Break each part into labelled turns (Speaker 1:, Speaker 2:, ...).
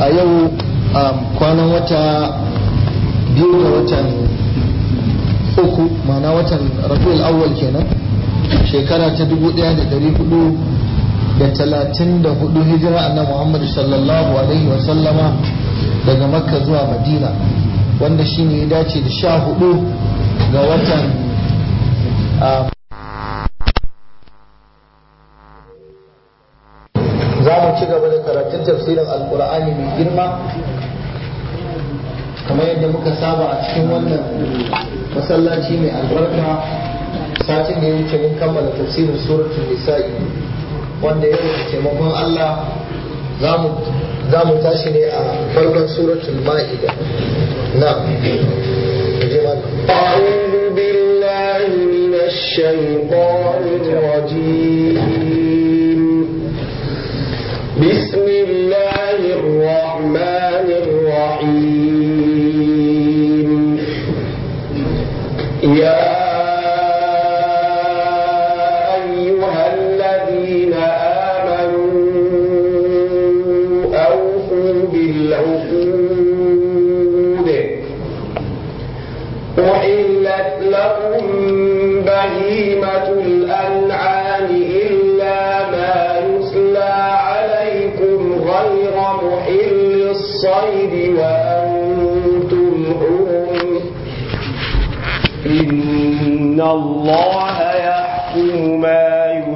Speaker 1: a yau kwanan wata biyu ga watan uku mana watan rabiul awwal kenan shekara ta dubu daya da dari hudu da talatin da hudu hijira annabi muhammadu sallallahu alaihi wa sallama daga makka zuwa madina wanda shine ya dace da sha hudu ga watan za mu ci gaba da karatun tafsirin alkur'ani mai girma kamar yadda muka saba a cikin wannan masallaci mai albarka satin da ya wuce mun kammala tafsirin suratul nisa'i wanda yau da taimakon Allah za mu tashi ne a farkon suratul ma'ida na
Speaker 2: أعوذ بالله من الشيطان الرجيم بسم الله الرحمن الرحيم يا أيها الذين آمنوا أوفوا بالعقود أحلت لكم بهيمة الأنعام إلا ما يتلى عليكم غير محل الصيد وأنتم حرم إن الله يحكم ما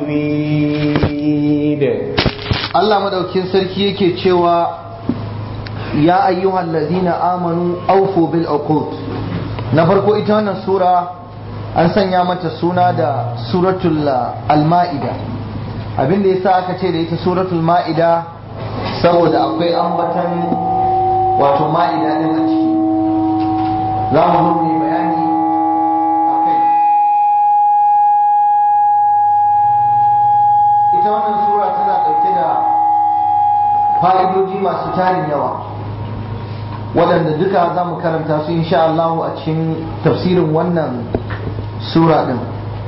Speaker 2: يريد
Speaker 1: Allah madaukin sarki yake cewa ya ayyuhal ladina amanu aufu bil uqud na farko ita wannan sura an sanya mata suna da suratul al-ma'ida abinda yasa aka ce da ita suratul ma'ida saboda akwai ambatan wato ma'ida din a ciki za mu zo mu bayani akai ita wannan sura tana ɗauke da fa'idoji masu tarin yawa waɗanda duka za mu karanta su insha Allah a cikin tafsirin wannan sura ɗin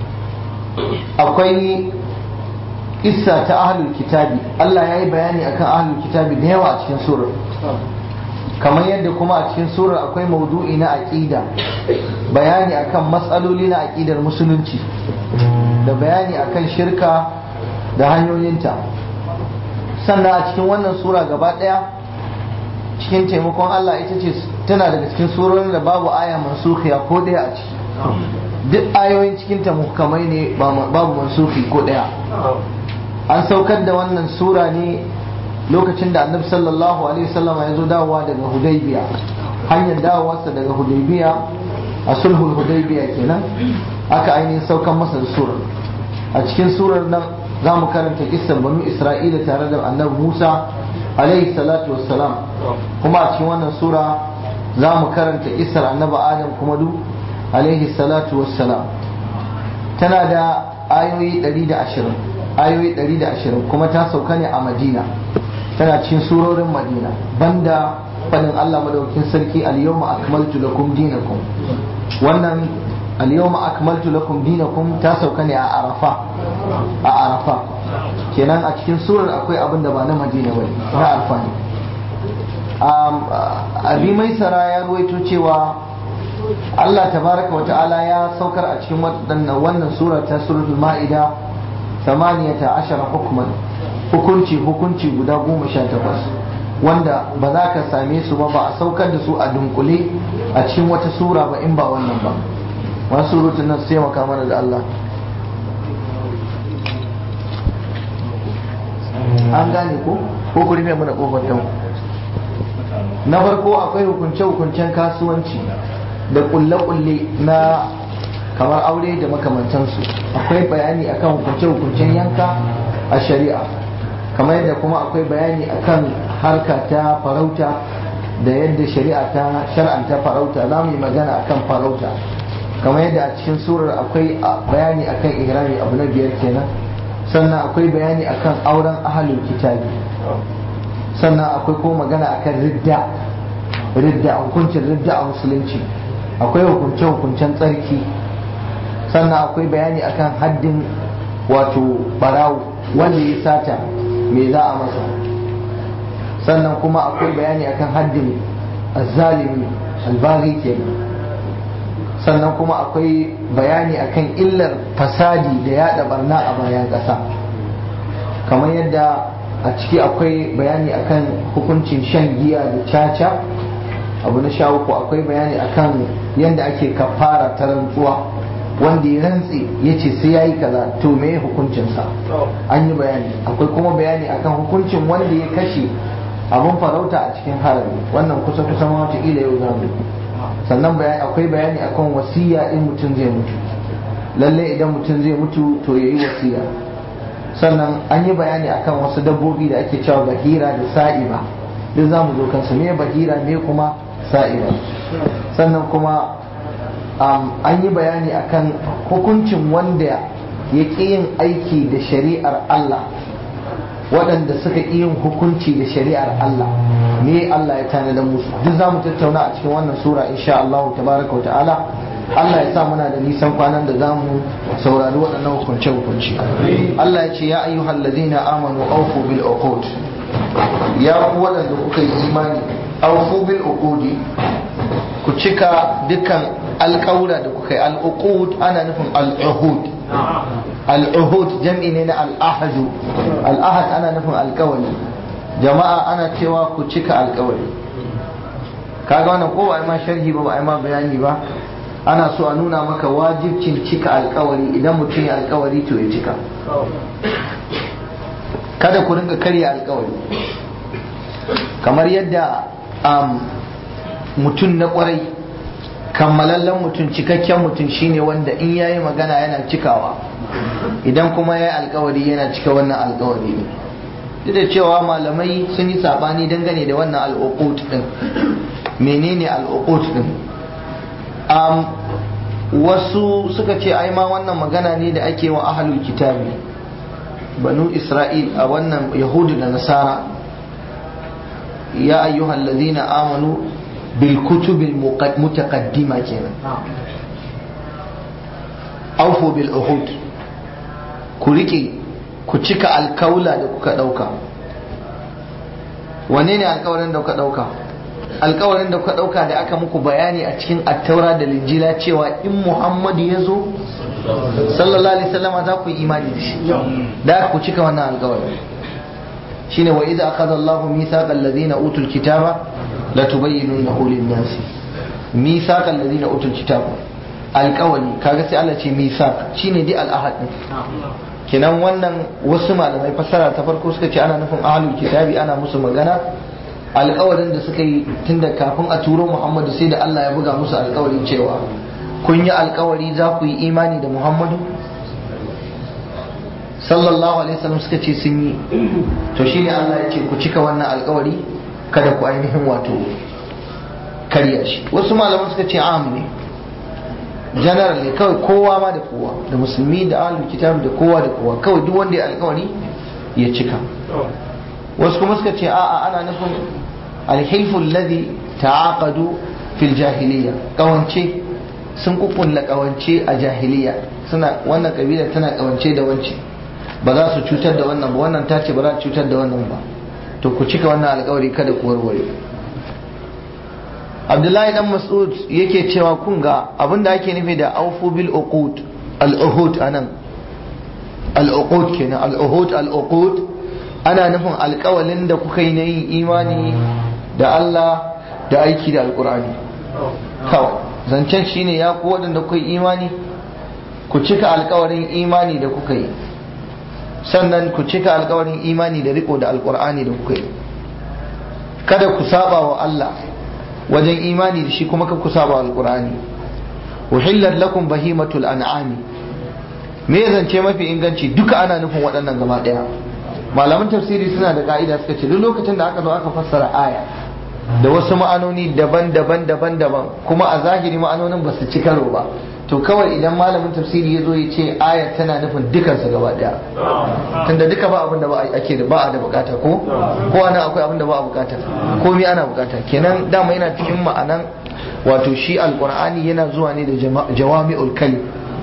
Speaker 1: akwai isa ta ahlul kitabi Allah ya yi bayani akan ahlul kitabi da yawa a cikin surar kamar yadda kuma a cikin surar akwai maudu'i na aƙida bayani akan matsaloli na aƙidar musulunci da bayani akan shirka da hanyoyinta sannan a cikin wannan sura gaba ɗaya cikin taimakon Allah ita ce tana daga cikin surorin da babu aya mansukhiya ko ɗaya a ciki duk ayoyin cikin ta muhkamai ne babu mansukhi ko ɗaya an saukar da wannan sura ne lokacin da annabi sallallahu alaihi wasallam ya zo dawowa daga hudaybiya hanyar dawowarsa daga hudaybiya a sulhul hudaybiya kenan aka ainihin saukan masa da surar a cikin surar nan za mu karanta kisar banu isra'ila tare da annabi musa alaihi salatu wassalam kuma a cikin wannan sura za mu karanta kisar annabi adam kuma du alaihi salatu wassalam tana da ayoyi 120 ayoyi 120 kuma ta sauka ne a madina tana cikin surorin madina banda fadin allah madaukin sarki al-yawma akmaltu lakum dinakum wannan al-yawma akmaltu lakum dinakum ta sauka ne a arafa a arafa kenan a cikin surar akwai abin da ba na madina bane na arafa ne abi maisara ya ruwaito cewa Allah tabaraka wa ta'ala ya saukar a cikin wannan sura ta suratul ma'ida 18 hukman hukunci hukunci guda goma sha takwas wanda ba za ka same su ba ba a saukar da su a dunkule a cikin wata sura ba in ba wannan ba wasu surutun nan sai maka mana da Allah an gane ko ko ku rufe mana kofar ta na farko akwai hukunce hukuncen kasuwanci da kulle kulle na kamar aure da makamantansu akwai bayani akan hukunce hukuncen yanka a shari'a kamar yadda kuma akwai bayani akan harka ta farauta da yadda shari'a ta shar'anta farauta za mu yi magana akan farauta kamar yadda a cikin surar akwai bayani akan ihrami abu na biyar kenan sannan akwai bayani akan auren ahalul kitabi sannan akwai kuma magana akan ridda ridda hukuncin ridda a musulunci akwai hukunce hukuncen tsarki sannan akwai bayani akan haddin wato barawo wanda ya sata me za a masa sannan kuma akwai bayani akan haddin azzalimi albaghi kenan sannan kuma akwai bayani akan illar fasadi da yada barna a bayan ƙasa kamar yadda a ciki akwai bayani akan hukuncin shan giya da caca abu na sha uku akwai bayani akan yadda ake kafara ta rantsuwa wanda ya rantse ya ce sai ya yi kaza to me hukuncinsa an yi bayani akwai kuma bayani akan hukuncin wanda ya kashe abun farauta a cikin harami wannan kusa kusa ma wataƙila yau za mu sannan akwai bayani akan wasiya in mutum zai mutu lalle idan mutum zai mutu to ya yi wasiya sannan an yi bayani akan wasu dabbobi da ake cewa bahira da sa'iba duk za mu zo kansu me bahira me kuma sa'iba sannan kuma an yi bayani akan hukuncin wanda ya ƙi yin aiki da shari'ar Allah waɗanda suka ƙi yin hukunci da shari'ar Allah me Allah ya tanada musu duk za mu tattauna a cikin wannan sura insha Allah tabaraka wa ta'ala Allah ya sa muna da nisan kwanan da za mu saurari waɗannan hukunce hukunci Allah ya ce ya ayyuhal ladina amanu awfu bil uqud ya ku waɗanda kuka yi imani awfu bil uqudi ku cika dukkan alƙawura da kuka yi al-uqud ana nufin al-uhud al-uhud jam'i ne na al-ahadu al-ahad ana nufin alƙawari jama'a ana cewa ku cika alƙawari kaga wannan ko ba ma sharhi ba ba ma bayani ba ana so a nuna maka wajibcin cika alƙawari idan mutum ya alƙawari to ya cika kada ku ringa karya alƙawari kamar yadda mutum na kwarai kammalallen mutum cikakken mutum shine wanda in yayi magana yana cikawa idan kuma ya yi alkawari yana cika wannan alkawari ne duk da cewa malamai sun yi sabani dangane da wannan al'uqut din menene al'uqut din um, wasu suka ce ai ma wannan magana ne da ake wa ahlul kitabi banu isra'il a wannan yahudu da nasara ya ayyuhal ladina amanu bil kutubil mutaqaddima kenan aufu bil uhud ku rike ku cika alkaula da kuka dauka wane ne alkawarin da kuka dauka alkawarin da kuka dauka da aka muku bayani a cikin attaura da linjila cewa in muhammadu ya zo sallallahu alaihi wasallam za ku yi imani da shi da ku cika wannan alkawarin shine wa idza akhadha Allahu mithaqa alladhina utul kitaba la tubayyinunahu lin-nas mithaqa alladhina utul kitaba alkawari kaga sai Allah ce mithaq shine dai al-ahad din kenan wannan wasu malamai fassara ta farko suka ce ana nufin ahlul kitabi ana musu magana alkawarin da suka yi tunda kafin a turo Muhammadu sai da Allah ya buga musu alkawarin cewa kun yi alkawari za ku yi imani da Muhammadu sallallahu alaihi wasallam suka ce sun yi to shine Allah ya ce ku cika wannan alkawari kada ku ainihin wato karya shi wasu malaman suka ce am ne general ne kawai kowa ma da kowa da musulmi da ahlul kitab da kowa da kowa kawai duk wanda ya alkawari ya cika wasu kuma suka ce a'a ana nufin alhilfu alladhi ta'aqadu fil jahiliya kawance sun kukulla kawance a jahiliya suna wannan kabila tana kawance da wance ba za su cutar da wannan ba wannan ta ce ba za su cutar da wannan ba to ku cika wannan alkawari kada ku warware abdullahi dan mas'ud yake cewa kun ga abinda ake nufi da aufu bil uqud al uhud anan al uqud kenan al uhud al uqud ana nufin alkawalin da kuka yi na yin imani da Allah da aiki da alkur'ani kawai zancen shine ya ku waɗanda kuka yi imani ku cika alkawarin imani da kuka yi sannan ku cika alkawarin imani da riko da alkur'ani da kuka yi kada ku saba wa Allah wajen imani da shi kuma ka ku saba wa alkur'ani uhillat lakum bahimatul an'ami me zance mafi inganci duka ana nufin waɗannan gaba ɗaya malaman tafsiri suna da ka'ida suka ce duk lokacin da aka zo aka fassara aya da wasu ma'anoni daban-daban daban-daban kuma a zahiri ma'anonin ba su ci karo ba to kawai idan malamin tafsiri ya zo ya ce aya tana nufin dukansu gaba daya tunda duka ba abin da ba ake da ba a da bukata ko ko ana akwai abin da ba a bukata komai ana bukata kenan dama yana cikin ma'anan wato shi alqur'ani yana zuwa ne da jawami'ul kalim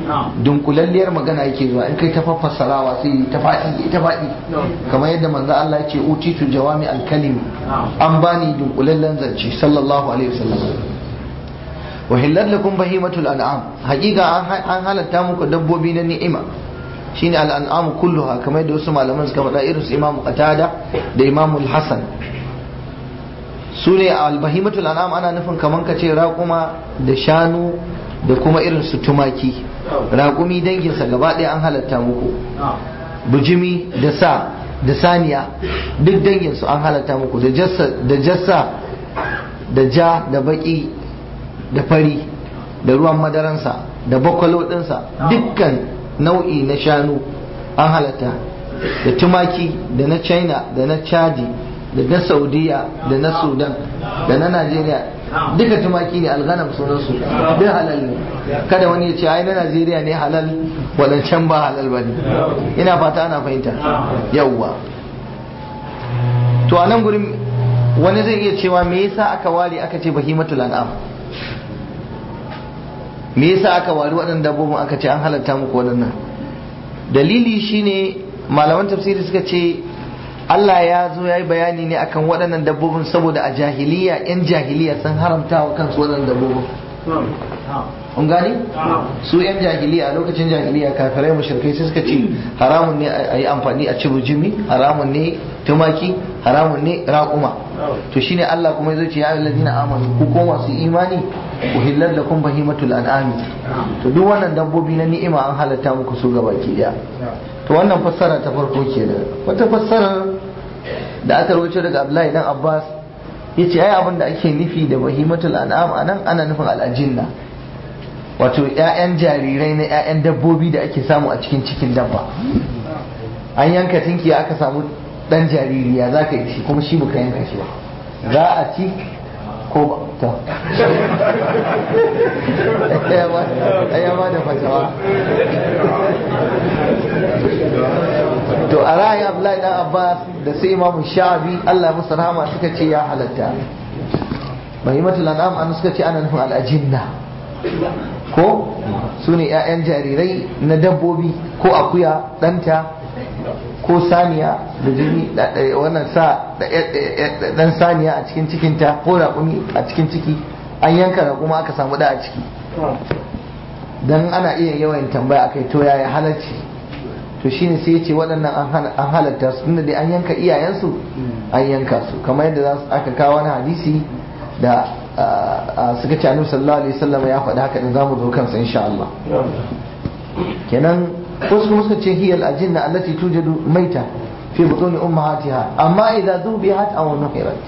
Speaker 1: dunkulalliyar magana yake zuwa in kai ta fassarawa sai ta faɗi ta faɗi kamar yadda manzo Allah ya ce utitu jawami alkalimi an bani dunkulallen zance sallallahu alaihi wasallam wa hillat lakum bahimatul an'am haƙiƙa an halatta muku dabbobi na ni'ima shine al'an'amu kulluha kamar yadda wasu malaman suka faɗa irin su imamu qatada da imamu hasan su ne albahimatul an'am ana nufin kamar ka ce raƙuma da shanu da kuma irin su tumaki raƙumi danginsa gaba ɗaya an halatta muku bujimi da sa da saniya duk danginsu an halatta muku da jassa da ja da baki da fari da ruwan madaransa da bakwalo ɗinsa dukkan nau'i na shanu an halatta da tumaki da na china da na chadi da na saudiya da na sudan da na najeriya duka tumaki ne alghanam sunansu duk halal ne kada wani ya ce ai na najeriya ne halal wadancan ba halal ba ne ina fata ana fahimta yawwa to a nan gurin wani zai iya cewa me yasa aka ware aka ce bahimatul an'am me yasa aka wari waɗannan dabbobin aka ce an halatta muku waɗannan dalili shine malaman tafsiri suka ce Allah ya zo ya yi bayani ne akan waɗannan dabbobin saboda a jahiliya 'yan jahiliya sun haramta wa kansu waɗannan dabbobin kun gani su 'yan jahiliya a lokacin jahiliya kafirai mushrikai sai suka ce haramun ne a yi amfani a ci bujimi haramun ne tumaki haramun ne raƙuma to shine Allah kuma ya ce ya ayyuhallazina amanu ku ko masu imani uhillat lakum bahimatul an'ami to duk wannan dabbobi na ni'ima an halatta muku su gabaki daya to wannan fassara ta farko kenan wata fassarar da aka rawaito daga Abdullahi dan Abbas yace ai abin da ake nufi da bahimatul an'am anan ana nufin al'ajinna wato ƴaƴan jarirai na ƴaƴan dabbobi da ake samu a cikin cikin dabba an yanka tinki aka samu dan jaririya za ka yi shi kuma shi baka yanka shi ba za a ci ko ba ta ya ba da fatawa to a ra'ayin Abdullahi dan Abbas da sai Imam Sha'abi Allah musu rahama suka ce ya halatta Mahimatul An'am an suka ce ana nufin al'ajinna ko su ne 'ya'yan jarirai na dabbobi ko akuya ɗanta ko saniya da jini wannan sa dan saniya a cikin cikinta ko raƙumi a cikin ciki an yanka raƙuma aka samu da a ciki dan ana iya yawan tambaya akai to yaya halarci to shine sai yace waɗannan an halatta su tunda dai an yanka iyayensu an yanka su kamar yadda za su aka kawo wani hadisi da suka ce annabi sallallahu alaihi wasallam ya faɗi haka da zamu zo kansa insha Allah kenan wasu kuma suka ce hiyal ajinna allati tujadu maita fi butuni ummahatiha amma idza dhubihat aw nuhirat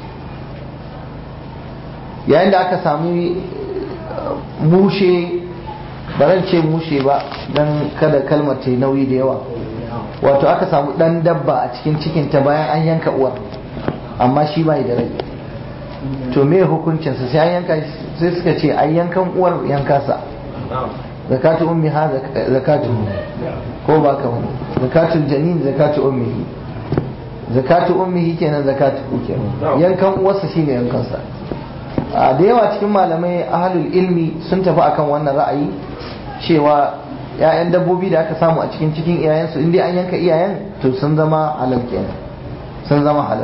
Speaker 1: yayin da aka sami mushe baran ce mushe ba dan kada kalmar ta nauyi da yawa wato aka samu dan dabba a cikin cikin ta bayan an yanka uwar amma shi bai da rai to me hukuncinsa sai an yanka sai suka ce an yankan uwar yanka sa zakatu ummi ha zakatu ko ba ka wani zakatul janin zakatu ummihi zakatu ummihi kenan zakatu ku kenan yankan uwarsa shine yankan sa a da yawa cikin malamai ahlul ilmi sun tafi akan wannan ra'ayi cewa ‘ya'yan dabbobi da aka samu a cikin cikin iyayensu inda an yanka iyayen to sun zama halal kenan sun zama halal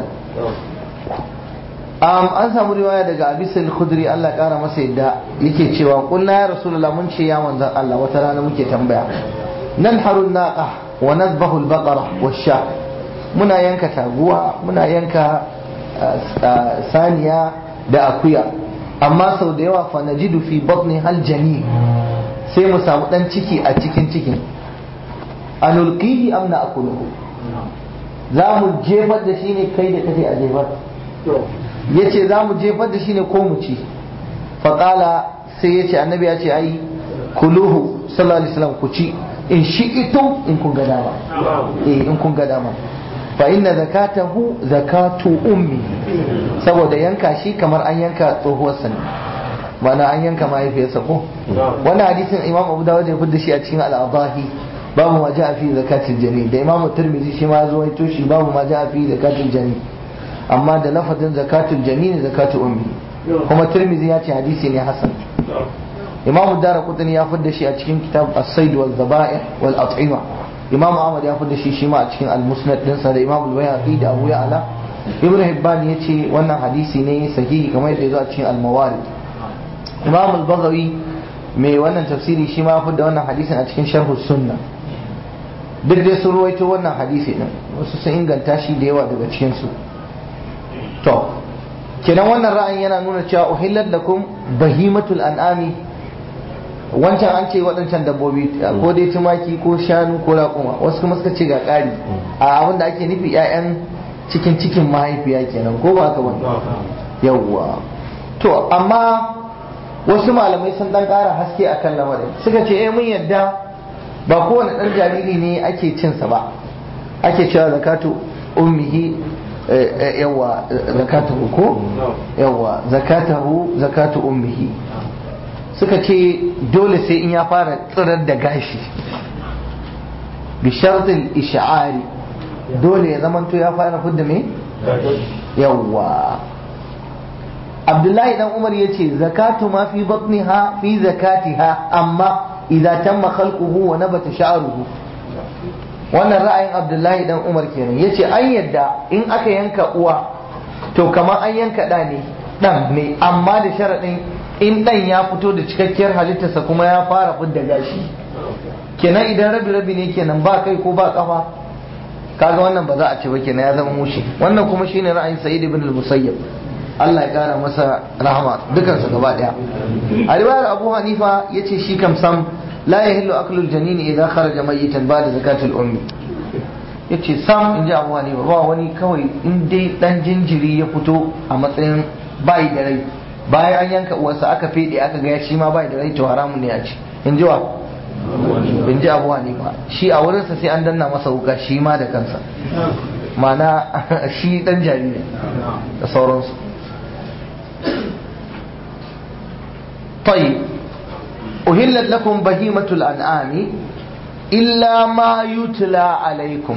Speaker 1: an samu riwaya daga abisul khudri Allah kara masa yadda yake cewa kulna ya rasulullah mun ce ya manzon Allah wata rana muke tambaya nan harun naqa wa nadbahu al-baqara wash-sha muna yanka taguwa muna yanka saniya da akuya amma sau da yawa fa najidu fi batni hal jani sai mu samu dan ciki a cikin cikin anulqihi am na akuluhu za mu jefar da shi ne kai da kace a jefar ya ce za mu jefar da shi ne ko mu ci faƙala sai ya ce annabi ya ce ai kuluhu sallallahu alaihi wasallam ku ci in shi ito in kun ga dama eh in kun ga dama fa inna zakatahu zakatu ummi saboda yanka shi kamar an yanka tsohuwar sa mana an yanka mahaifiyarsa ko wannan hadisin imam abu dawud ya fidda shi a cikin al-adahi babu ma ja'a fi zakatil jani da imam tirmidhi shi ma zo ya toshi babu ma ja'a fi zakatil jani amma da lafazin zakatul janini zakatul ummi kuma tirmizi ya ce hadisi ne hasan imam ad-darqutni ya fidda shi a cikin kitab as-sayd wal zaba'ih wal at'ima imam ahmad ya fidda shi shi ma a cikin al-musnad dinsa da imam al-bayhaqi da abu ya'la ibn hibban yace wannan hadisi ne sahihi kamar yadda yazo a cikin al-mawarid imam al-baghawi mai wannan tafsiri shi ma fidda wannan hadisin a cikin sharh sunna duk dai sun ruwaito wannan hadisi din wasu sun inganta shi da yawa daga cikin su to kenan wannan ra'ayin yana nuna cewa uhillat lakum bahimatul an'ami wancan an ce waɗancan dabbobi ko dai tumaki ko shanu ko raƙuma wasu kuma suka ce ga ƙari a abin da ake nufi 'ya'yan cikin cikin mahaifiya kenan ko ba ka wani yawwa to amma wasu malamai sun dan ƙara haske akan lamarin suka ce eh mun yadda ba kowane ɗan jariri ne ake cinsa ba ake cewa zakatu ummihi yawa zakatahu ko yawa zakatahu zakatu ummihi suka ce dole sai in ya fara tsirar da gashi bi shartil ish'ari dole ya zamanto ya fara fudda me yawa abdullahi dan umar ya ce zakatu ma fi batniha fi zakatiha amma idza tamma khalquhu wa nabata sha'ruhu wannan ra'ayin abdullahi dan umar kenan yace an yadda in aka yanka uwa to kamar an yanka da ne dan ne amma da sharadin in dan ya fito da cikakkiyar halittarsa kuma ya fara fidda gashi kenan idan rabi rabi ne kenan ba kai ko ba kafa kaga wannan ba za a ce ba kenan ya zama mushi wannan kuma shine ra'ayin sa'id ibn al-musayyib Allah ya kara masa rahama dukansu gaba daya a riwayar Abu Hanifa yace shi kam sam la yahillu aklu al-janin idza kharaja mayitan ba'da zakatul ummi yace sam inji Abu Hanifa ba wani kawai in dai dan jinjiri ya fito a matsayin bai da rai bayan an yanka uwarsa aka fede aka ga shi ma bai da rai to haramun ne a ci in ji wa in ji Abu Hanifa shi a wurinsa sai an danna masa wuka shi ma da kansa mana shi dan jariri da sauransu طيب أهلت لكم بهيمة الأنعام إلا ما يتلى عليكم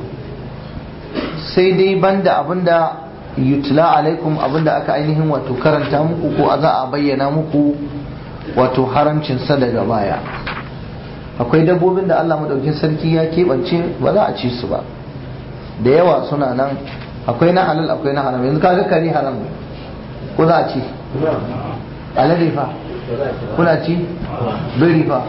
Speaker 1: sai dai banda abinda yutla alaikum abinda aka ainihin wato karanta muku ko za a bayyana muku wato haramcinsa daga baya akwai dabbobin da Allah madaukin sarki ya keɓance ba za a ci su ba da yawa suna nan akwai na halal akwai na haram yanzu kaga kare haram ne ko za a ci alade fa kuna ci biri fa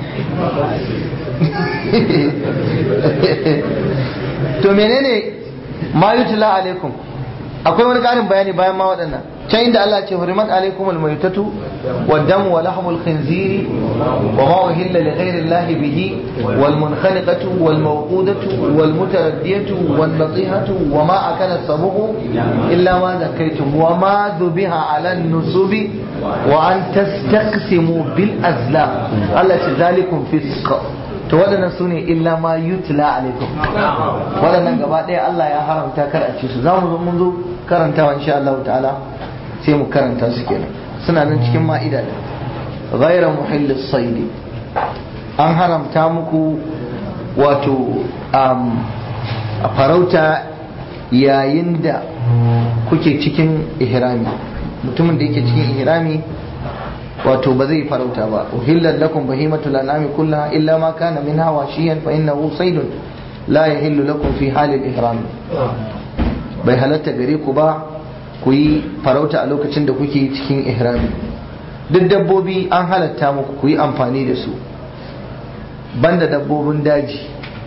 Speaker 1: to menene ma yutla alaikum akwai wani ƙarin bayani bayan ma waɗannan can inda Allah ce hurimat alaikum almaytatu والدم ولحم الخنزير وما أهل لغير الله به والمنخنقة والموقودة والمتردية والنطيحة وما أكل السبع إلا ما ذكيتم وما ذبح على النصب وأن تستقسموا بالأزلام التي ذلكم فسق to waɗannan su ne illa ma yutla alaikum waɗannan gaba ɗaya Allah ya haramta kar a ci su za mu zo mun zo karantawa insha Allah ta'ala sai mu karanta su kenan suna nan cikin ma'ida da ghaira muhillis saidi an haramta muku wato a farauta yayin da kuke cikin ihrami mutumin da yake cikin ihrami wato ba zai farauta ba uhillat lakum bahimatul an'ami kullaha illa ma kana minha washiyan fa innahu saydun la yahillu lakum fi halil ihram bai halatta gare ku ba ku yi farauta a lokacin da kuke cikin ihrami duk dabbobi an halatta muku ku yi amfani da su banda dabbobin daji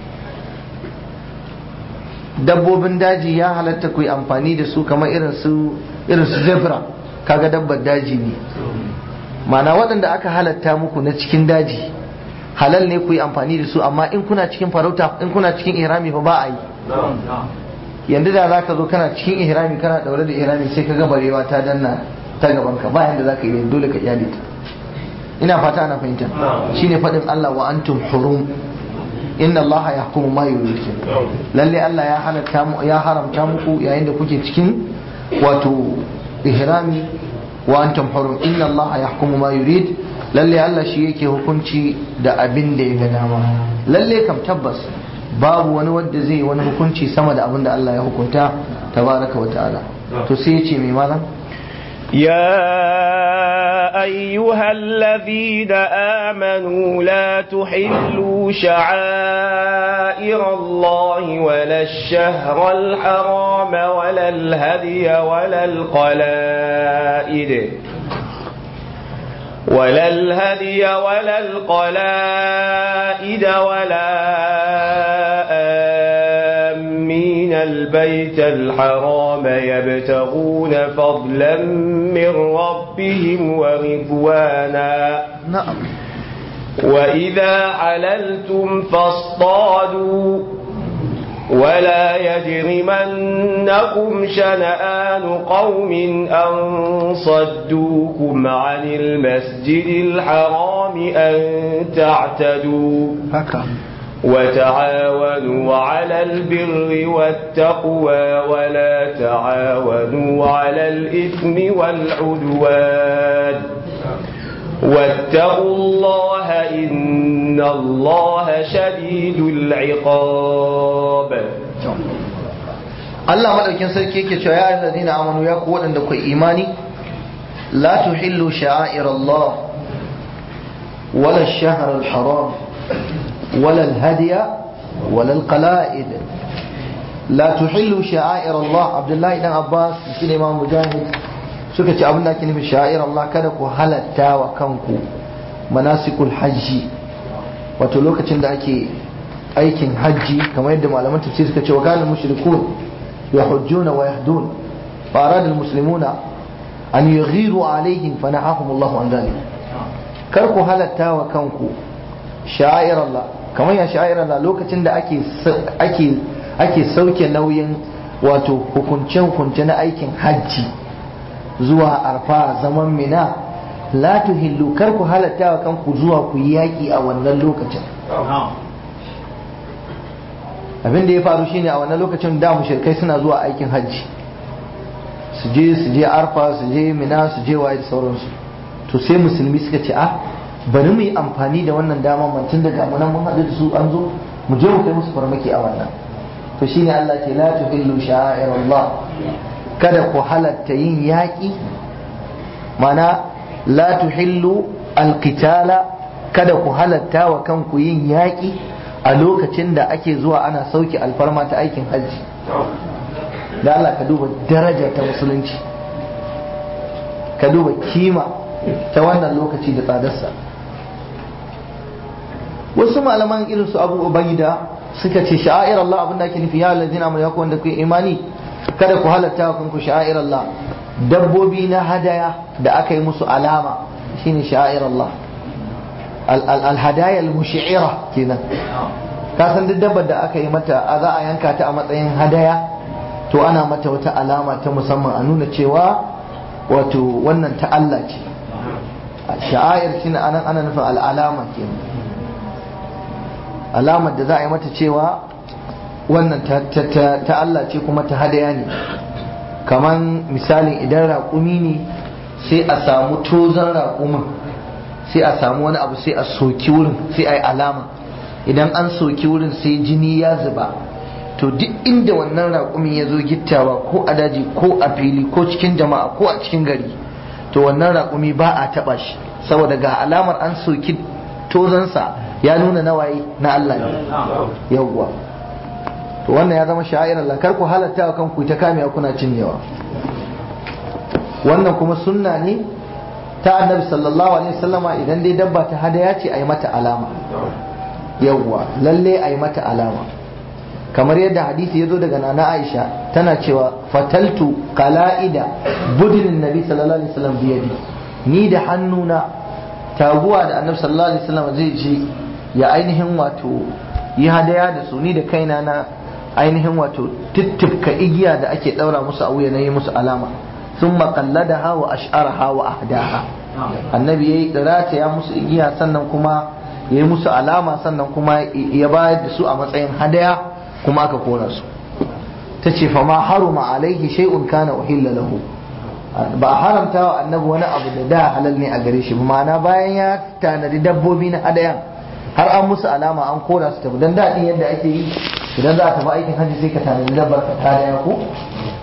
Speaker 1: dabbobin daji ya halatta ku yi amfani da su kamar irin su irin su zebra kaga dabbar daji ne mana waɗanda aka halatta muku na cikin daji halal ne ku yi amfani da su amma in kuna cikin farauta in kuna cikin ihrami fa ba a yi yanzu da za ka zo kana cikin ihrami kana daure da ihrami sai ka ga barewa ta danna ta gaban ka bayan da za ka yi dole ka iyali ta ina fata ana fahimta shine faɗin Allah wa antum hurum inna Allah yahkumu ma yurid lalle Allah ya halatta mu ya haramta muku yayin da kuke cikin wato ihrami wa antum hurum inna Allah yahkumu ma yurid lalle Allah shi yake hukunci da abin da ya ga dama lalle kam tabbas babu wani wanda zai yi wani hukunci sama da abin da Allah ya hukunta tabaraka wa ta'ala to sai ya ce mai malam
Speaker 2: يا أيها الذين آمنوا لا تحلوا شعائر الله ولا الشهر الحرام ولا الهدي ولا القلائد ولا الهدي ولا القلائد ولا آمين البيت الحرام يبتغون فضلا من ربهم ورضوانا
Speaker 1: na'am
Speaker 2: وإذا حللتم فاصطادوا ولا يجرمنكم شنآن قوم أن صدوكم عن المسجد الحرام أن تعتدوا
Speaker 1: haka
Speaker 2: وتعاونوا على البر والتقوى ولا تعاونوا على الإثم والعدوان واتقوا الله إن الله شديد العقاب
Speaker 1: Allah madaukin sarki yake cewa ya ayyuhallazina amanu ya ku waɗanda ku imani la tuhillu sha'air Allah wala ash-shahr al-haram wala al-hadiya wala al-qala'id la tuhillu sha'air Allah Abdullahi dan Abbas shi ne Imam Mujahid suka ce abin da ake nufi sha'air Allah kada ku halatta wa kanku manasikul hajji wato lokacin da ake aikin hajji kamar yadda malaman tafsir suka ce wa kana mushrikun يحجون ويهدون فأراد المسلمون أن يغيروا عليهم فنهاهم الله عن ذلك كركو هلتا وكنكو شعائر الله كما يا شعائر الله لوكacin da ake ake ake sauke nauyin wato hukunce hukunce na aikin hajji zuwa arfa zaman mina la tuhillu karku halatta wa kanku zuwa ku yi yaki a wannan lokacin abin da ya faru shine a wannan lokacin da mushrikai suna zuwa aikin hajji su je su je arfa su je mina su je waye da sauransu to sai musulmi suka ce a bari mu yi amfani da wannan dama mantun da ga munan mun haɗu da su an zo mu je mu kai musu farmaki a wannan to shine Allah ce la tuhillu sha'airallah kada ku halatta yin yaƙi mana la tuhillu alqitala kada ku halatta wa kanku yin yaƙi a lokacin da ake zuwa ana sauke alfarma ta aikin hajji da Allah ka duba daraja ta musulunci ka duba kima ta wannan lokaci da tsadarsa wasu malaman irin su abu ubaida suka ce sha'air Allah abin da ake nufi ya allazina amanu yaku wanda ku imani kada ku halatta wa kanku sha'air Allah dabbobi na hadaya da aka yi musu alama shine sha'air Allah al-hadaya al-mushi'ira kenan ka san duk dabbar da aka yi mata a za a yanka ta a matsayin hadaya to ana mata wata alama ta musamman a nuna cewa wato wannan ta Allah ce sha'air shine anan ana nufin al'alama kenan alamar da za a yi mata cewa wannan ta Allah ce kuma ta hadaya ne kaman misalin idan raƙumi ne sai a samu tozon raƙumin sai a samu wani abu sai a soki wurin sai a yi alama idan an soki wurin sai jini ya zuba to duk inda wannan raƙumin ya zo gittawa ko a daji ko a fili ko cikin jama'a ko a cikin gari to wannan raƙumi ba a taɓa shi saboda ga alamar an soki tozansa ya nuna nawaye na Allah ne yawwa to wannan ya zama sha'ir Allah kar ku halatta wa kanku ta kamewa kuna cinyewa wannan kuma sunna ne ta annabi sallallahu alaihi wasallama idan dai dabba ta hadaya ce a yi mata alama yawwa lalle a yi mata alama kamar yadda hadisi ya zo daga nana aisha tana cewa fataltu qala'ida budinin nabi sallallahu alaihi wasallam biyadi ni da hannuna taguwa da annabi sallallahu alaihi wasallam zai je ya ainihin wato yi hadaya da su ni da kaina na ainihin wato tittifka igiya da ake daura musu a wuya na yi musu alama sun makalladaha wa ash'araha wa ahdaha annabi yayi dirata ya musu igiya sannan kuma ya yi musu alama sannan kuma ya bayar da su a matsayin hadaya kuma aka kora su ta ce fa ma haruma alaihi shay'un kana uhilla lahu ba a haramta wa annabi wani abu da da halal ne a gare shi ba ma'ana bayan ya tanadi dabbobi na hadayan har an musu alama an kora su tafi dan daɗin yadda ake yi idan za a tafi aikin hajji sai ka tanadi dabbar ka hadaya ko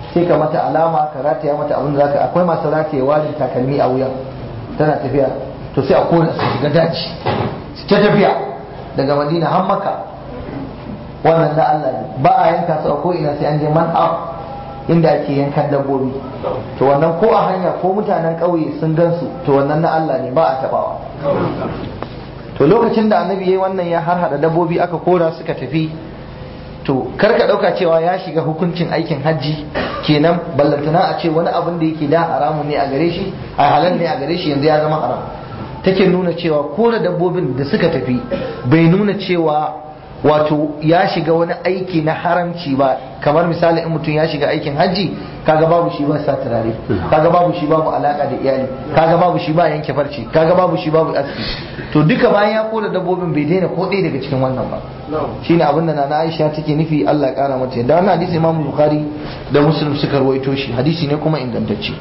Speaker 1: sai ka mata alama ka rataya mata abin da zaka akwai masu rataya warin takalmi a wuyan tana tafiya to sai a kona su shiga daji ta tafiya daga madina har maka wannan na Allah ne ba a yanka su a ko ina sai an je man inda ake yankan dabbobi to wannan ko a hanya ko mutanen ƙauye sun gansu to wannan na Allah ne ba a tabawa to lokacin da annabi yayi wannan ya harhada dabbobi aka kora suka tafi to kar ka dauka cewa ya shiga hukuncin aikin hajji kenan ballantana a ce wani abin da yake da haramun ne a gare shi a halal ne a gare shi yanzu ya zama haram take nuna cewa kora dabbobin da suka tafi bai nuna cewa wato ya shiga wani aiki na haramci ba kamar misali in mutum ya shiga aikin hajji kaga babu shi ba sa turare kaga babu shi babu alaka da iyali kaga babu shi ba yanke farce kaga babu shi babu aski to duka bayan ya kora dabbobin bai daina ko ɗaya daga cikin wannan ba shine abin da nana Aisha take nufi Allah ya kara mata da wannan hadisi Imam Bukhari da Muslim suka rawaito shi hadisi ne kuma ingantacce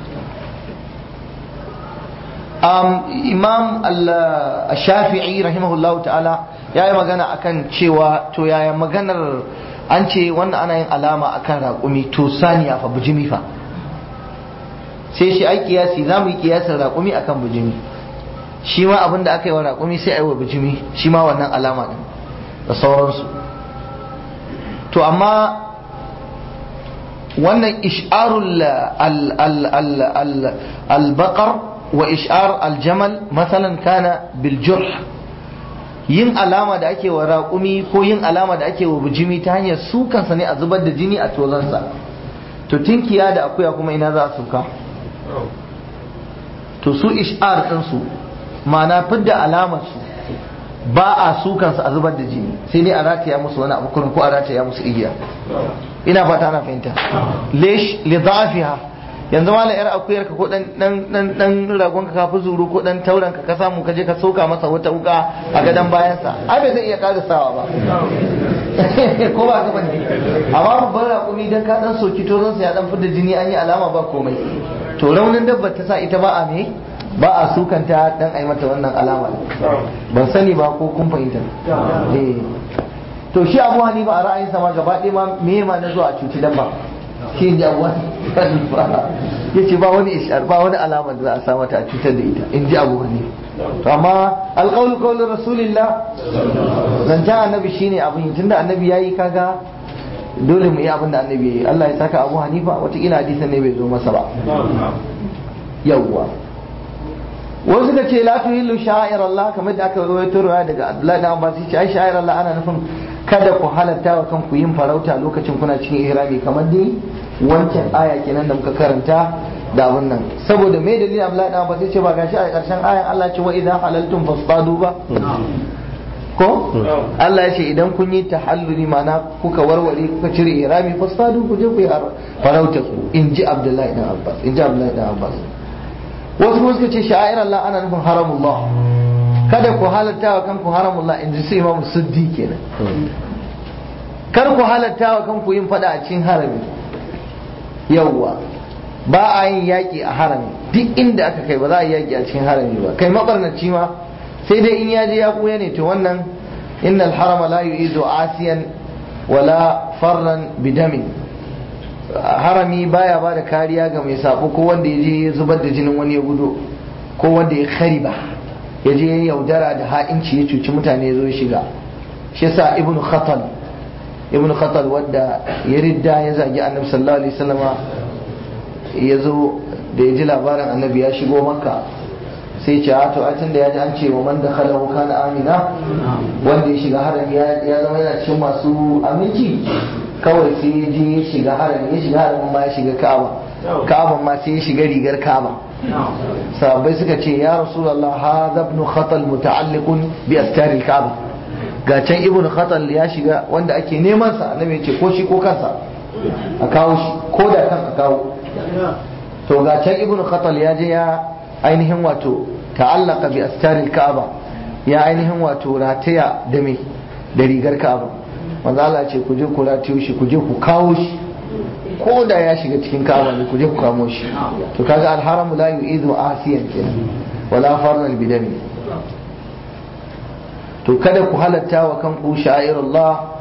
Speaker 1: um, Imam al-Shafi'i rahimahullahu ta'ala ya yi magana akan cewa to yaya maganar an ce wannan ana yin alama akan raƙumi to saniya fa bujimi fa sai shi ai kiyasi za mu yi kiyasin raƙumi akan bujimi shi ma abin da aka yi wa raƙumi sai a yi wa bujimi shi ma wannan alama ɗin da sauransu to amma wannan ish'arul al-baqar wa ish'ar al-jamal masalan kana bil jurh yin alama da ake wa raƙumi ko yin alama da ake wa bijimi ta hanyar sukansa ne a zubar da jini a tozansa to tinkiya da akuya kuma ina za a suka to su ish'ar ɗinsu ma'ana fidda alamar su ba a sukansa a zubar da jini sai dai a rataya musu wani abu kurin ko a rataya musu igiya ina fata ana fahimta lesh li dhafiha yanzu ma yar akuyar ka ko dan dan dan dan ragon ka kafi zuru ko dan tauran ka ka samu ka je ka soka masa wata wuka a gadan bayan sa ai bai zai iya karisawa ba ko ba ka bane amma babban raƙumi dan ka dan soki tozon sa ya dan fidda jini an yi alama ba komai to raunin dabbar ta sa ita ba a me ba a sukanta dan ai mata wannan alama ban sani ba ko kun fahimta eh to shi abu hanifa a ra'ayinsa ma gaba ɗaya ma me ma na zuwa a cuci dabba shi ne abu ya ce ba wani ishar ba wani alamar da za a samata a cutar da ita in ji abu hanifa to amma alƙawlu ƙawlu rasulillah zancen annabi shine abin yi tunda annabi ya yi kaga dole mu yi abin da annabi ya yi Allah ya saka abu hanifa watakila hadisan ne bai zo masa ba yawwa wasu suka ce la tuhillu sha'ir Allah kamar da aka rawaito ruwa daga Abdullahi dan Abbas yace ai sha'ir Allah ana nufin kada ku halatta wa kanku yin farauta lokacin kuna cikin ihrami kamar dai wancan aya kenan da muka karanta da abun nan saboda me dalilin Abdullahi dan Abbas yace ba gashi a karshen ayan Allah ce wa idza halaltum fasadu ba ko Allah ya ce idan kun yi tahalluli mana kuka warware kuka cire ihrami fasadu ku je ku yi farauta ku in ji Abdullahi dan Abbas in ji Abdullahi dan Abbas wasu kuma suka ce sha'ir Allah ana nufin haramullah kada ku halatta wa kanku haramullah in ji su imamu suddi kenan kar ku halatta wa kanku yin fada a cikin harami yawwa ba a yin yaƙi a harami duk inda aka kai ba za a yi yaƙi a cikin harami ba kai mabarnaci ma sai dai in ya je ya kuya ne to wannan innal harama la yu'idu asiyan wala farran bidamin harami baya ba da kariya ga mai sabo ko wanda ya je ya zubar da jinin wani ya gudu ko wanda ya khariba ya je ya yaudara da ha'inci ya cuci mutane ya zo ya shiga shi yasa ibn khatal ibn khatal wanda ya ridda ya zagi annabi sallallahu alaihi wasallama ya zo da ya ji labarin annabi ya shigo makka sai ce a to tun da ya ji an ce wa man da khalahu kana amina wanda ya shiga harami ya zama yana cikin masu aminci kawai sai ya je ya shiga harami ya shiga haramin ma ya shiga ka'aba ka'aba ma sai ya shiga rigar ka'aba sahabbai suka ce ya rasulullah hadha ibn khatal muta'alliqun bi astar al-ka'aba ga can ibn khatal ya shiga wanda ake neman sa annabi ya ce ko shi ko kansa a kawo shi ko da kan a kawo to ga can ibn khatal ya je ya ainihin wato ta'allaka bi astar al-ka'aba ya ainihin wato rataya da me da rigar ka'aba manzo Allah ce ku je ku ratiyo shi ku je ku kawo shi ko da ya shiga cikin ka'aba ne ku je ku kamo shi to kaga alharamu la yu'idu asiyan kenan wala farnan bidami to kada ku halatta wa kanku sha'irullah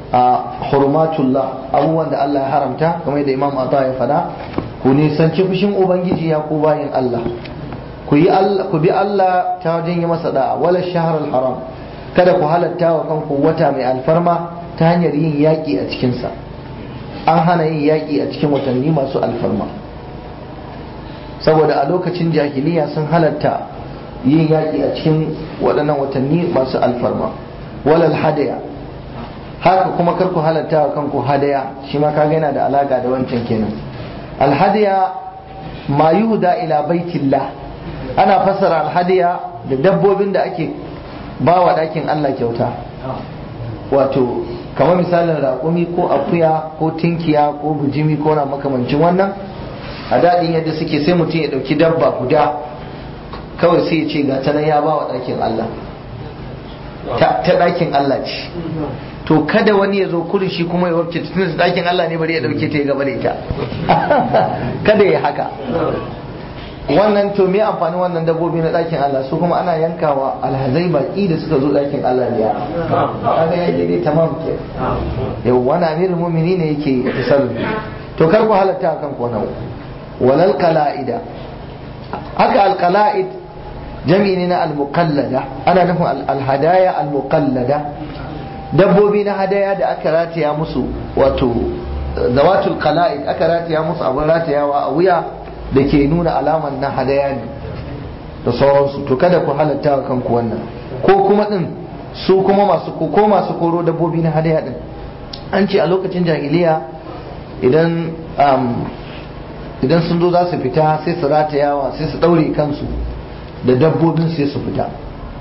Speaker 1: hurmatullah abubuwan da Allah ya haramta kamar da Imam Ata ya faɗa ku nisanci fushin ubangiji ya ku bayin Allah ku yi Allah ku bi Allah ta wajen yi masa da'a wala shahr haram kada ku halatta wa kanku wata mai alfarma ta hanyar yin yaƙi a cikinsa an hana yin yaƙi a cikin watanni masu alfarma saboda a lokacin jahiliya sun halatta yin yaƙi a cikin waɗannan watanni masu alfarma walal hadaya haka kuma kar ku halatta wa kanku hadaya shi ma kaga yana da alaka da wancan kenan alhadiya ma yuhda ila baitillah ana fassara alhadiya da dabbobin da ake ba wa ɗakin Allah kyauta wato kamar misalin raƙumi ko akuya ko tinkiya ko bujimi ko na makamancin wannan a daɗin yadda suke sai mutum ya ɗauki dabba guda kawai sai ya ce ga ta nan ya ba wa ɗakin Allah ta ɗakin Allah ce to kada wani ya zo kurin shi kuma ya wabce tun da ɗakin Allah ne bari ya ɗauke ta ya gaba da ita kada ya haka wannan to me amfani wannan dabbobi na ɗakin Allah su kuma ana yankawa alhazai baki da suka zo ɗakin Allah ne ya kaga ya dai tamam ke yau wani amirul mu'mini ne yake tasarrufi to kar ku halatta kan ku wannan walal qala'ida haka al qala'id jami'i ne na al muqallada ana nufin al hadaya al muqallada dabbobi na hadaya da aka rataya musu wato zawatul qala'id aka rataya musu abin ratayawa a wuya da ke nuna alaman na hadaya ne da sauransu to kada ku halatta wa kanku wannan ko kuma din su kuma masu ko masu koro dabbobi na hadaya din an ce a lokacin jahiliya idan idan sun zo za su fita sai su ratayawa sai su daure kansu da dabbobin sai su fita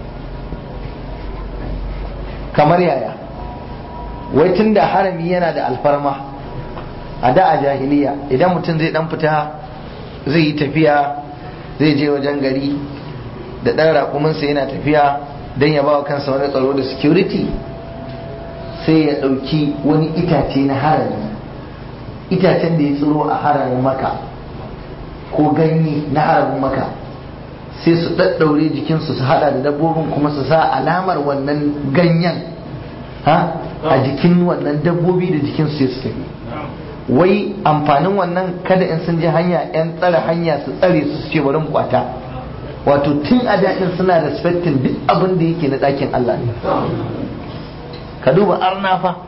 Speaker 1: kamar yaya wai tun da harami yana da alfarma a da a jahiliya idan mutum zai dan fita zai yi tafiya zai je wajen gari da ɗan raƙuminsa yana tafiya don ya ba wa kansa wani tsaro da security sai ya ɗauki wani itace na harami itacen da ya tsiro a haramin maka ko ganye na haramin maka sai su ɗaɗɗaure jikinsu su haɗa da dabbobin kuma su sa alamar wannan ganyen a jikin wannan dabbobi da jikinsu sai su tafi wai amfanin wannan kada in sun ji hanya yan tsare hanya su tsare su su ce bari mu kwata wato tun a daɗin suna respectin duk abin da yake na ɗakin Allah ne ka duba arna fa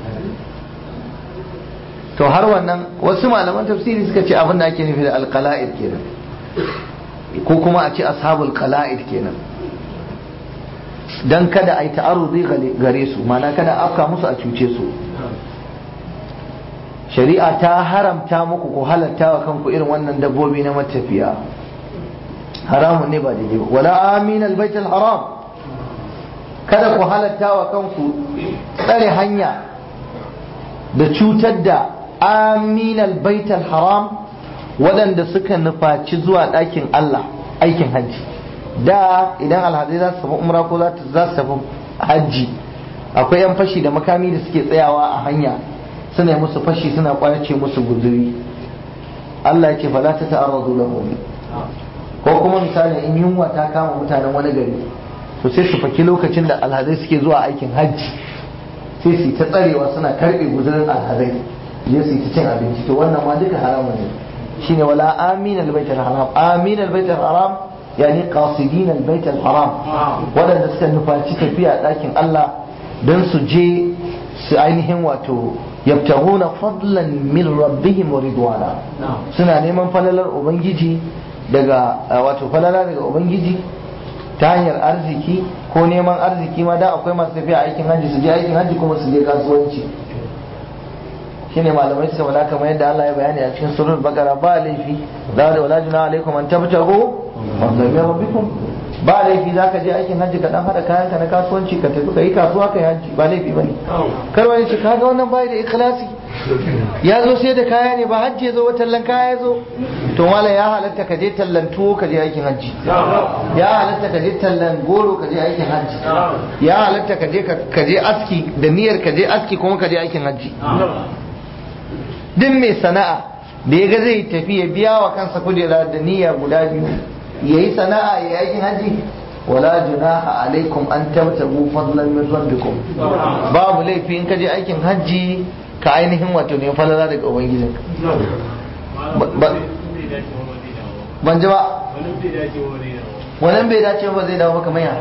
Speaker 1: to har wannan wasu malaman tafsiri suka ce abin da ake nufi da alqala'id kenan ko kuma a ce ashabul qala'id kenan dan kada a yi ta'arruzi gare su mana kada afka musu a cuce su shari'a ta haramta muku ku halatta wa kanku irin wannan dabbobi na matafiya haramun ne ba daidai ba wala amin albayt haram kada ku halatta wa kanku tsare hanya da cutar da amin albayt haram waɗanda suka nufaci zuwa ɗakin Allah aikin hajji da idan alhazai za su tafi umra ko za su tafi hajji akwai yan fashi da makami da suke tsayawa a hanya suna yi musu fashi suna kwace musu guzuri Allah ce fa la ta ta'arradu lahum ko kuma misali in yunwa ta kama mutanen wani gari to sai su faki lokacin da alhazai suke zuwa aikin hajji sai su ta tsarewa suna karbe guzurin alhazai je su ta cin abinci to wannan ma duka haramun ne shine wala amin albayt haram amin albayt haram yani qasidin albayt haram wadanda suka nufaci tafiya dakin Allah dan su je su ainihin wato yabtaguna fadlan min rabbihim wa ridwana suna neman falalar ubangiji daga wato falala daga ubangiji ta hanyar arziki ko neman arziki ma da akwai masu tafiya aikin hajji su je aikin hajji kuma su je kasuwanci shine malamai suka wala kamar yadda Allah ya bayani a cikin surul bakara ba laifi za da wala juna alaikum an tabtago fadlan min rabbikum ba laifi za ka je aikin hajji ka dan hada kayanka na kasuwanci ka tafi ka yi kasuwa ka yi hajji ba laifi bane kar wani ce kaga wannan bai da ikhlasi ya zo sai da kaya ne ba hajji ya zo wa tallan kaya ya zo to mala ya halatta ka je tallan tuwo ka je aikin hajji ya halatta ka je tallan goro ka je aikin hajji ya halatta ka je ka je aski da niyyar ka je aski kuma ka je aikin hajji duk mai sana'a da ya ga zai tafi ya biya wa kansa kujera da niyya guda biyu ya yi sana'a ya yi aikin hajji wala junaha alaikum an tabtagu fadlan min rabbikum babu laifi in ka je aikin hajji ka ainihin wato ne falala daga ubangijin ban ji ba wannan bai dace ba zai dawo maka maya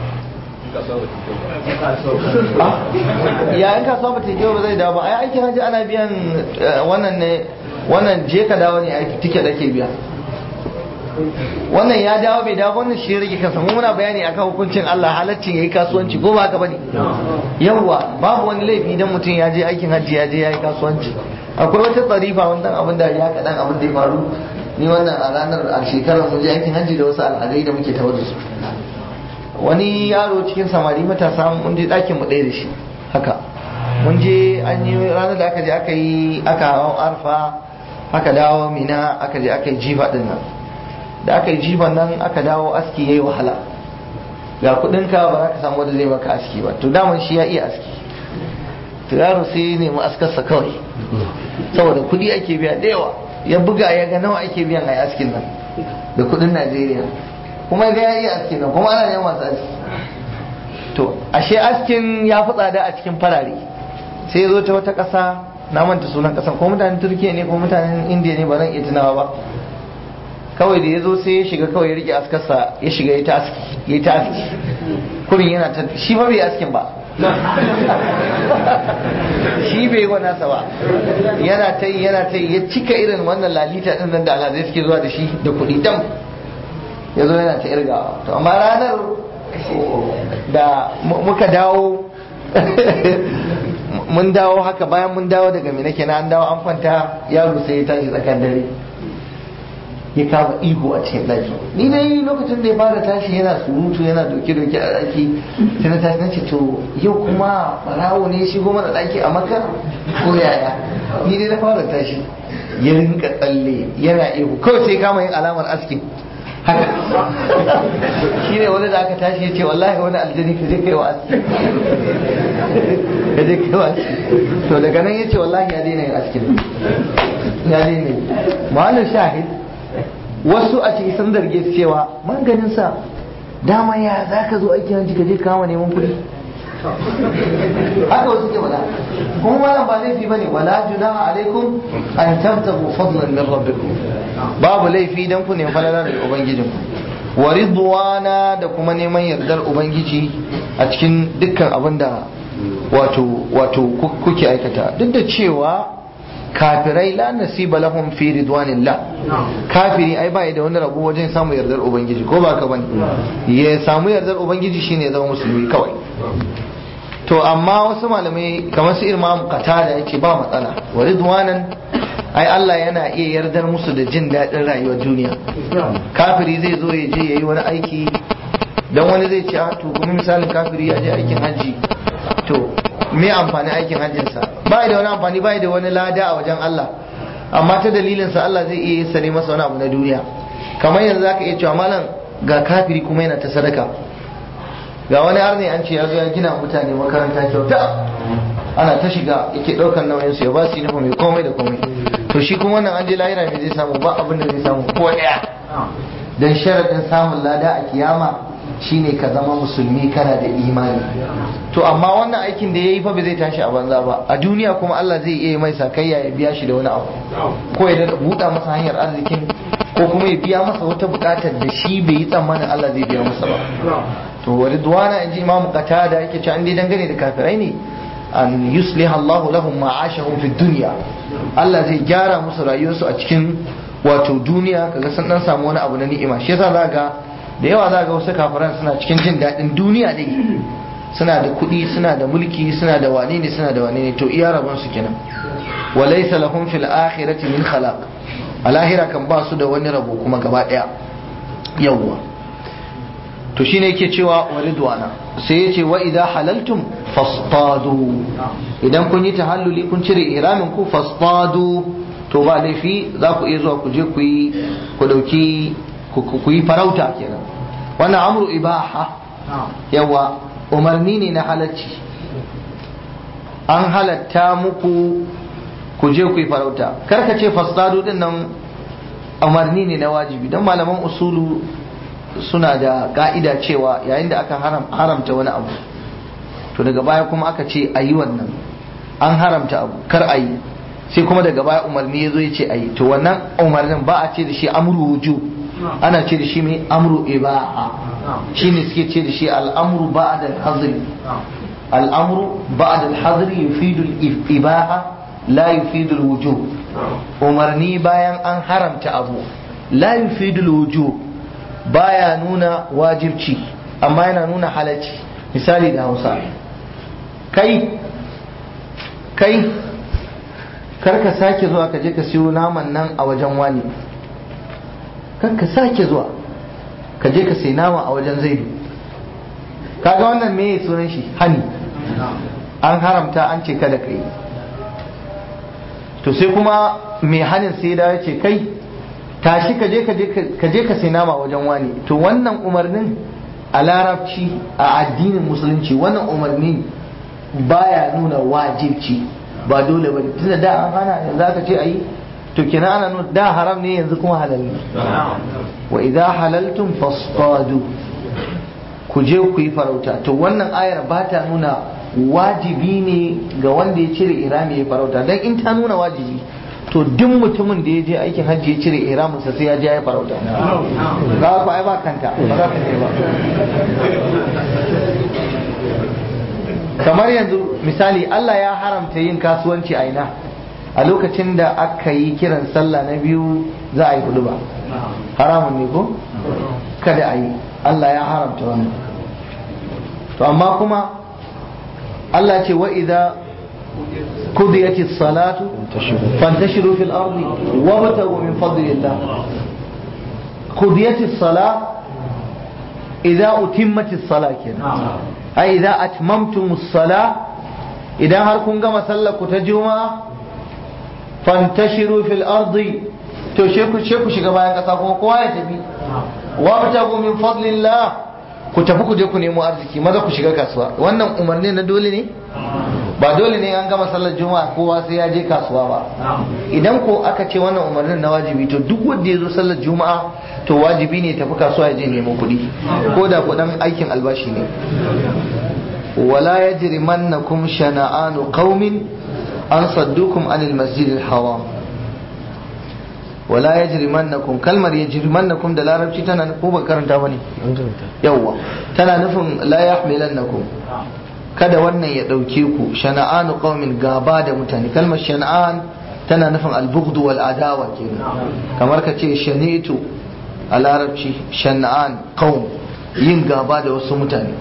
Speaker 1: ya in kasuwa ba ta yi ba zai dawo ba ai aikin hajji ana biyan wannan ne wannan je ka dawo ne aiki tike da ke biya wannan ya dawo bai dawo wannan shi rage kansa mu muna bayani akan hukuncin Allah halaccin yayi kasuwanci ko ba haka bane yawa babu wani laifi idan mutum ya je aikin hajji ya je yayi kasuwanci akwai wata tsarifa wannan abin da ya kadan abin da ya faru ni wannan a ranar a shekarar mun je aikin hajji da wasu al'adai da muke tawar da su wani yaro cikin samari matasa mun je ɗakin mu ɗaya da shi haka mun je an yi ranar da aka je aka yi aka hawan arfa aka dawo mina aka je aka yi jifa din nan da aka yi jifan nan aka dawo aski yayi wahala ga kudinka ba za ka samu wanda zai maka aski ba to daman shi ya iya aski to yaro sai ya nemi askarsa kawai saboda kudi ake biya da yawa ya buga ya ga nawa ake biyan a askin nan da kudin najeriya kuma ga ya iya askin nan kuma ana neman masu aski to ashe askin ya fi tsada a cikin farare sai ya zo ta wata ƙasa na manta sunan ƙasan ko mutanen turkiya ne ko mutanen indiya ne ba zan iya tunawa ba kawai da ya zo sai ya shiga kawai ya rike askarsa ya shiga ya ta aski ya ta aski kurin yana ta shi ba bai askin ba shi bai wa nasa ba yana ta yi yana ta yi ya cika irin wannan lalita din nan da alhazai suke zuwa da shi da kuɗi dam ya zo yana ta irgawa to amma ranar da muka dawo mun dawo haka bayan mun dawo daga mina kenan an dawo an kwanta yaro sai ya tashi tsakan dare ya kama ihu a cikin ɗaki ni dai lokacin da ya fara tashi yana surutu yana doke doke a ɗaki sai na tashi nace to yau kuma farawo ne shigo mana ɗaki a maka ko yaya ni dai na fara tashi ya rinka tsalle yana ihu kawai sai kama yin alamar aski haka shi ne wani da aka tashi ya ce wallahi wani aljani ka je kai wa aski ka je kai wa aski to daga nan ya ce wallahi ya daina yin askin ya daina yi ma'anar shahid wasu a cikin sun zarge su cewa maganin sa dama ya za ka zo aiki hanci ka je kama neman kuɗi haka wasu ke faɗa kuma malam ba laifi bane wala junaha alaikum an tabtagu fadlan min rabbikum babu laifi dan ku nemi falala daga ubangijin wa ridwana da kuma neman yardar ubangiji a cikin dukkan abin da wato wato kuke aikata duk da cewa kafirai la nasiba lahum fi ridwanillah kafiri ai bai da wani rabo wajen samu yardar ubangiji ko ba ka bane ya samu yardar ubangiji shine ya zama musulmi kawai to amma wasu malamai kamar su imam qatada yake ba matsala wa ridwanan ai Allah yana iya yardar musu da jin daɗin rayuwar duniya kafiri zai zo ya je yayi wani aiki dan wani zai ce to kuma misalin kafiri ya je aikin hajji to me amfani aikin hajjinsa ba da wani amfani ba da wani lada a wajen Allah amma ta dalilinsa Allah zai iya sare masa wani abu na duniya kamar yanzu zaka iya cewa malam ga kafiri kuma yana ta sadaka ga wani arni an ce ya zo ya gina mutane makaranta kyauta ana ta shiga yake ɗaukar nauyin su ya ba su yi mai komai da komai to shi kuma wannan an je lahira me zai samu ba abin da zai samu ko ɗaya dan sharadin samun lada a kiyama shine ka zama musulmi kana da imani to amma wannan aikin da ya yi fa ba zai tashi a banza ba a duniya kuma Allah zai iya mai sakayya ya biya shi da wani abu ko ya buɗa masa hanyar arzikin ko kuma ya biya masa wata buƙatar da shi bai yi tsammanin Allah zai biya masa ba to wa ridwana in ji imamu qatada yake cewa an dai dangane da kafirai ne an yusliha Allah lahum ma'ashahum fid dunya Allah zai gyara musu rayuwarsu a cikin wato duniya kaga sun dan samu wani abu na ni'ima shi yasa za ga da yawa za ga wasu kafiran suna cikin jin daɗin duniya ne suna da kuɗi suna da mulki suna da wane ne suna da wane ne to iya rabon su kenan wa laysa lahum fil akhirati min khalaq a lahira kan ba su da wani rabo kuma gaba ɗaya yawwa to shine yake cewa wa ridwana sai yace wa idza halaltum fastadu idan kun yi tahalluli kun cire ihramin ku fastadu to ba laifi za ku iya zuwa ku je ku yi ku dauki ku yi farauta kenan wannan amru ibaha yawa umarni ne na halacci an halatta muku ku je ku yi farauta karka ce fasadu din nan umarni ne na wajibi don malaman usulu suna da ka'ida cewa yayin da aka haramta wani abu to daga baya kuma aka ce a yi wannan an haramta abu kar a yi sai kuma daga baya umarni ya zo ya ce a yi to wannan umarnin ba a ce da shi amru wujub ana ce da shi mai amru ibaha shine suke ce da shi al'amru ba'da al-hazri al'amru ba'da al-hazri yufidu al-ibaha la yufidu al-wujub umarni bayan an haramta abu la yufidu al-wujub baya nuna wajibci amma yana nuna halacci misali da Hausa kai kai karka sake zuwa ka je ka siyo naman nan a wajen wani kan ka sake zuwa ka je ka sai nama a wajen zaidu kaga wannan me sunan shi hani an haramta an ce kada ka yi to sai kuma mai hanin sai da ya ce kai tashi ka je ka je ka sai nama a wajen wani to wannan umarnin a larabci a addinin musulunci wannan umarni baya nuna wajibci ba dole ba tunda da an hana yanzu aka ce a yi to kenan ana nuna da haram ne yanzu kuma halal ne wa idza halaltum fasfadu ku je ku yi farauta to wannan ayar ba ta nuna wajibi ne ga wanda ya cire irami ya farauta dan in ta nuna wajibi to duk mutumin da ya je aikin hajji ya cire iraminsa sai ya je ya farauta za ku ai ba kanta ba za ka je ba kamar yanzu misali Allah ya haramta yin kasuwanci a ina a lokacin da aka yi kiran sallah na biyu za a yi hudu ba haramun ne ko kada a yi Allah ya haramta wannan to amma kuma Allah ce wa idza قضيت الصلاة فانتشروا في الأرض وابتغوا من فضل الله قضيت الصلاة إذا أتمت الصلاة كده أي إذا أتممتم الصلاة إذا هركم كما سلكوا تجمع فانتشروا في الأرض تشيكوا شيكوا شيكوا بايان كساكوا قوايا تبي وابتغوا من فضل الله ku tafi ku je ku nemo arziki maza ku shiga kasuwa wannan umarni na dole ne ba dole ne an gama sallar juma'a kowa sai ya je kasuwa ba idan ko aka ce wannan umarnin na wajibi to duk wanda ya zo sallar juma'a to wajibi ne tafi kasuwa ya je nemo kuɗi ko da kuɗin aikin albashi ne wala yajrimannakum shana'anu qaumin an saddukum anil masjidil haram wala yajrimannakum kalmar yajrimannakum da larabci tana ko ba karanta bane yawwa tana nufin la yahmilannakum kada wannan ya dauke ku shana'anu qaumin gaba da mutane kalmar shana'an tana nufin al-bughd wal adawa kenan kamar ka ce shanitu a larabci shana'an qaum yin gaba da wasu mutane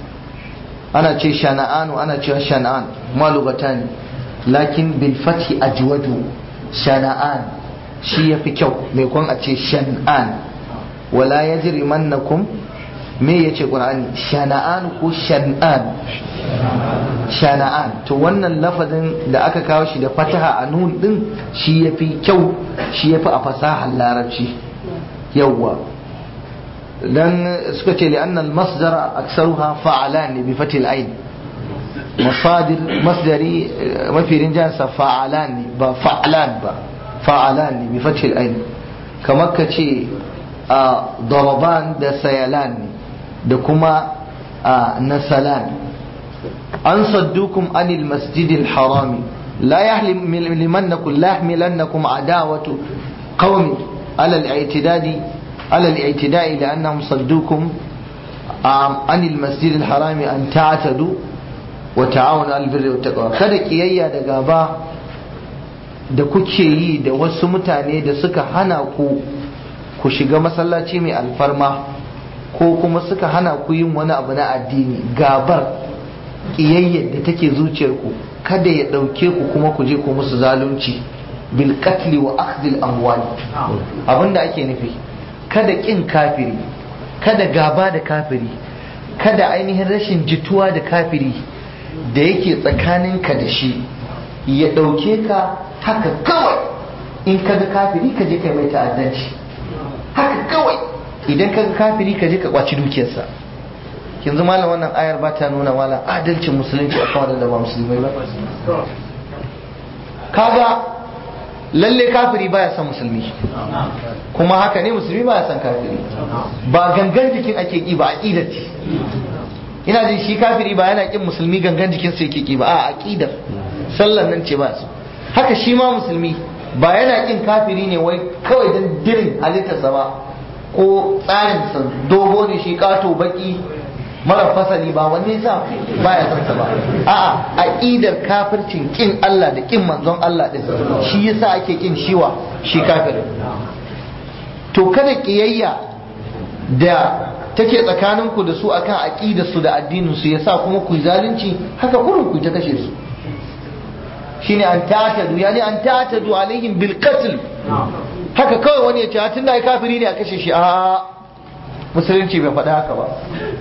Speaker 1: ana ce shana'anu ana cewa shana'an malugatani lakin bil fathi ajwadu shana'an shi ya fi kyau mai kwan a ce shan'an wala ya jiri mannakum me ya ce ƙur'ani shana'an ko shan'an shana'an to wannan lafazin da aka kawo shi da fataha a nun din shi ya fi kyau shi ya fi a fasahar larabci yawwa dan suka ce li'anna al-masdara aksaruha fa'alan ne bi fatil ain masadir masdari mafi rinjansa fa'alan ne ba fa'alan ba fa'alan ne bi fatil ain kamar ka ce a daraban da sayalan ne da kuma a nasalan an saddukum anil masjidil harami la yahlimannakum la yahmilannakum adawatu qaumin ala al-i'tidadi ala al-i'tidai li'annahum saddukum anil masjidil harami an ta'tadu wa ta'awunu al-birri wat taqwa kada kiyayya da gaba da kuke yi da wasu mutane da suka hana ku ku shiga masallaci mai alfarma ko kuma suka hana ku yin wani abu na addini gabar ƙiyayyar da take zuciyarku kada ya ɗauke ku kuma ku je ku musu zalunci bil qatli wa akhdhil amwal abinda ake nufi kada kin kafiri kada gaba da kafiri kada ainihin rashin jituwa da kafiri da yake tsakaninka da shi ya ɗauke ka haka kawai in ka ga kafiri ka je kai mai ta'addanci haka kawai idan ka ga kafiri ka je ka kwaci dukiyarsa yanzu malam wannan ayar ba ta nuna malam adalcin musulunci a kawai da ba musulmai ba kaga lalle kafiri baya son musulmi kuma haka ne musulmi baya son kafiri ba gangan jikin ake ki ba aqidar ce ina jin shi kafiri ba yana kin musulmi gangan jikin sa yake ki ba a aqidar sallan nan ce ba su haka shi ma musulmi ba yana kin kafiri ne wai kawai dan dirin halittarsa ba ko tsarin sa dogo ne shi kato baki mara fasali ba wanne yasa baya son sa ba a'a aqidar kafircin kin Allah da kin manzon Allah din shi yasa ake kin shiwa shi kafir to kada kiyayya da take tsakaninku da su akan aqidar su da addinin su yasa kuma ku zalunci haka kullum ku ta kashe su shine an ta'tadu yani an ta'tadu alaihim bil qatl haka kawai wani ya ce tunda ai kafiri ne a kashe shi a musulunci bai faɗa haka ba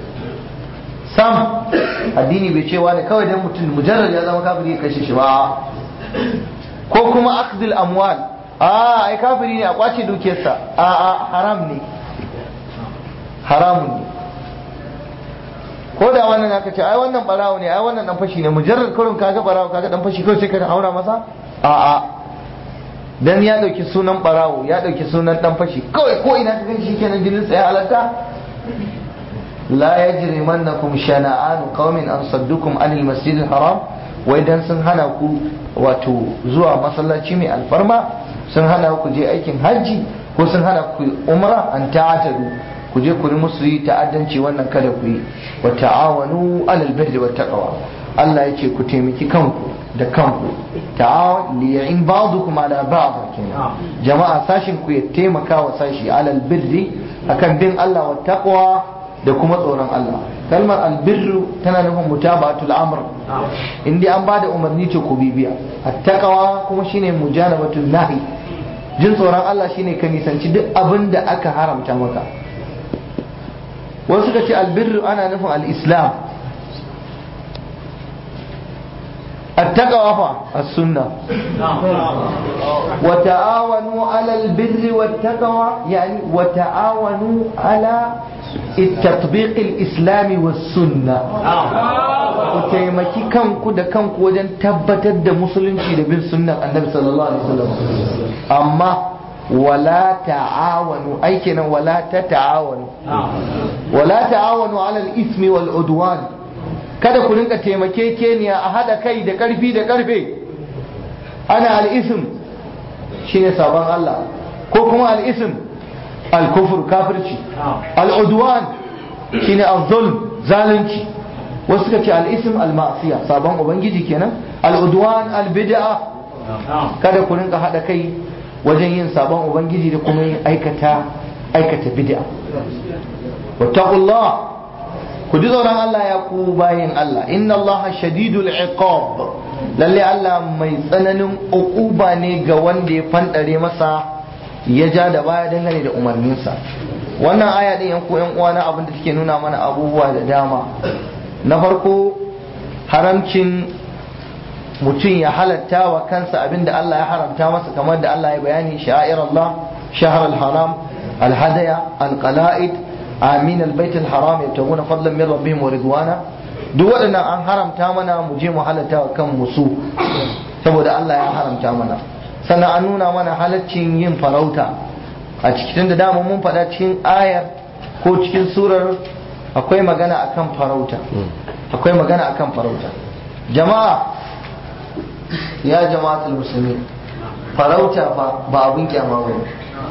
Speaker 1: sam addini bai cewa da kawai dan mutum mujarrad ya zama kafiri ya kashe shi ba ko kuma akhdil amwal a ai kafiri ne a kwace dukiyarsa a a haram ne haramun ne ko da wannan aka ce ai wannan barawo ne ai wannan dan fashi ne mujarrad kurin kaga barawo kaga dan fashi kawai sai ka haura masa a a dan ya dauki sunan barawo ya dauki sunan dan fashi kawai ko ina ka gani shikenan jinin sa ya halatta لا يجرمنكم شنآن قوم أن صدوكم عن المسجد الحرام وإذا sun hana ku wato zuwa masallaci mai alfarma sun hana ku je aikin hajji ko sun hana ku umra an ta'atadu ku je ku musu yi ta'addanci wannan kada ku yi wa ta'awanu alal birri wat taqwa Allah yake ku taimaki kanku da kanku ta'awan li ya'in ba'dukum ala ba'd kenan jama'a sashin ku ya taimaka wa sashi alal birri akan bin Allah wa taqwa da kuma tsoron Allah kalmar albirru tana nufin mutaba'atul amr in dai an bada umarni ce ku bibiya attaqwa kuma shine mujanabatul nahi jin tsoron Allah shine ka nisanci duk abin da aka haramta maka wasu suka ce albirru ana nufin al-islam التقوى السنة وتعاونوا على البر والتقوى يعني وتعاونوا على التطبيق الإسلامي والسنة وتيمكي كنكو دا كنكو وجن تبتد مسلم في بن سنة النبي صلى الله عليه وسلم أما ولا تعاونوا أي كنا ولا تتعاونوا ولا تعاونوا على الإثم والعدوان kada ku rinka taimakekeniya a haɗa kai da ƙarfi da ƙarfe ana al'isim shine sabon Allah ko kuma al'isim al-kufur kafirci al-udwan shine az-zulm zalunci wasu suka ce al-ism al-ma'siya sabon ubangiji kenan al-udwan al-bid'a kada ku rinka haɗa kai wajen yin sabon ubangiji da kuma yin aikata aikata bid'a wattaqullah ku ji tsoron Allah ya ku bayin Allah inna Allah shadidul iqab lalle Allah mai tsananin uquba ne ga wanda ya fandare masa ya ja da baya dangane da umarninsa wannan aya din yan ku yan uwa na abin da take nuna mana abubuwa da dama na farko haramcin mutum ya halatta wa kansa abin da Allah ya haramta masa kamar da Allah ya bayani sha'ir Allah shahr al-haram al-hadaya al-qala'id amin albayt alharam yabtaguna fadlan min rabbihim wa ridwana duk waɗannan an haramta mana mu je mu halatta wa kan musu saboda Allah ya haramta mana sannan an nuna mana halaccin yin farauta a cikin da dama mun faɗa cikin ayar ko cikin surar akwai magana akan farauta akwai magana akan farauta jama'a ya jama'atul muslimin farauta fa ba abin kyama bane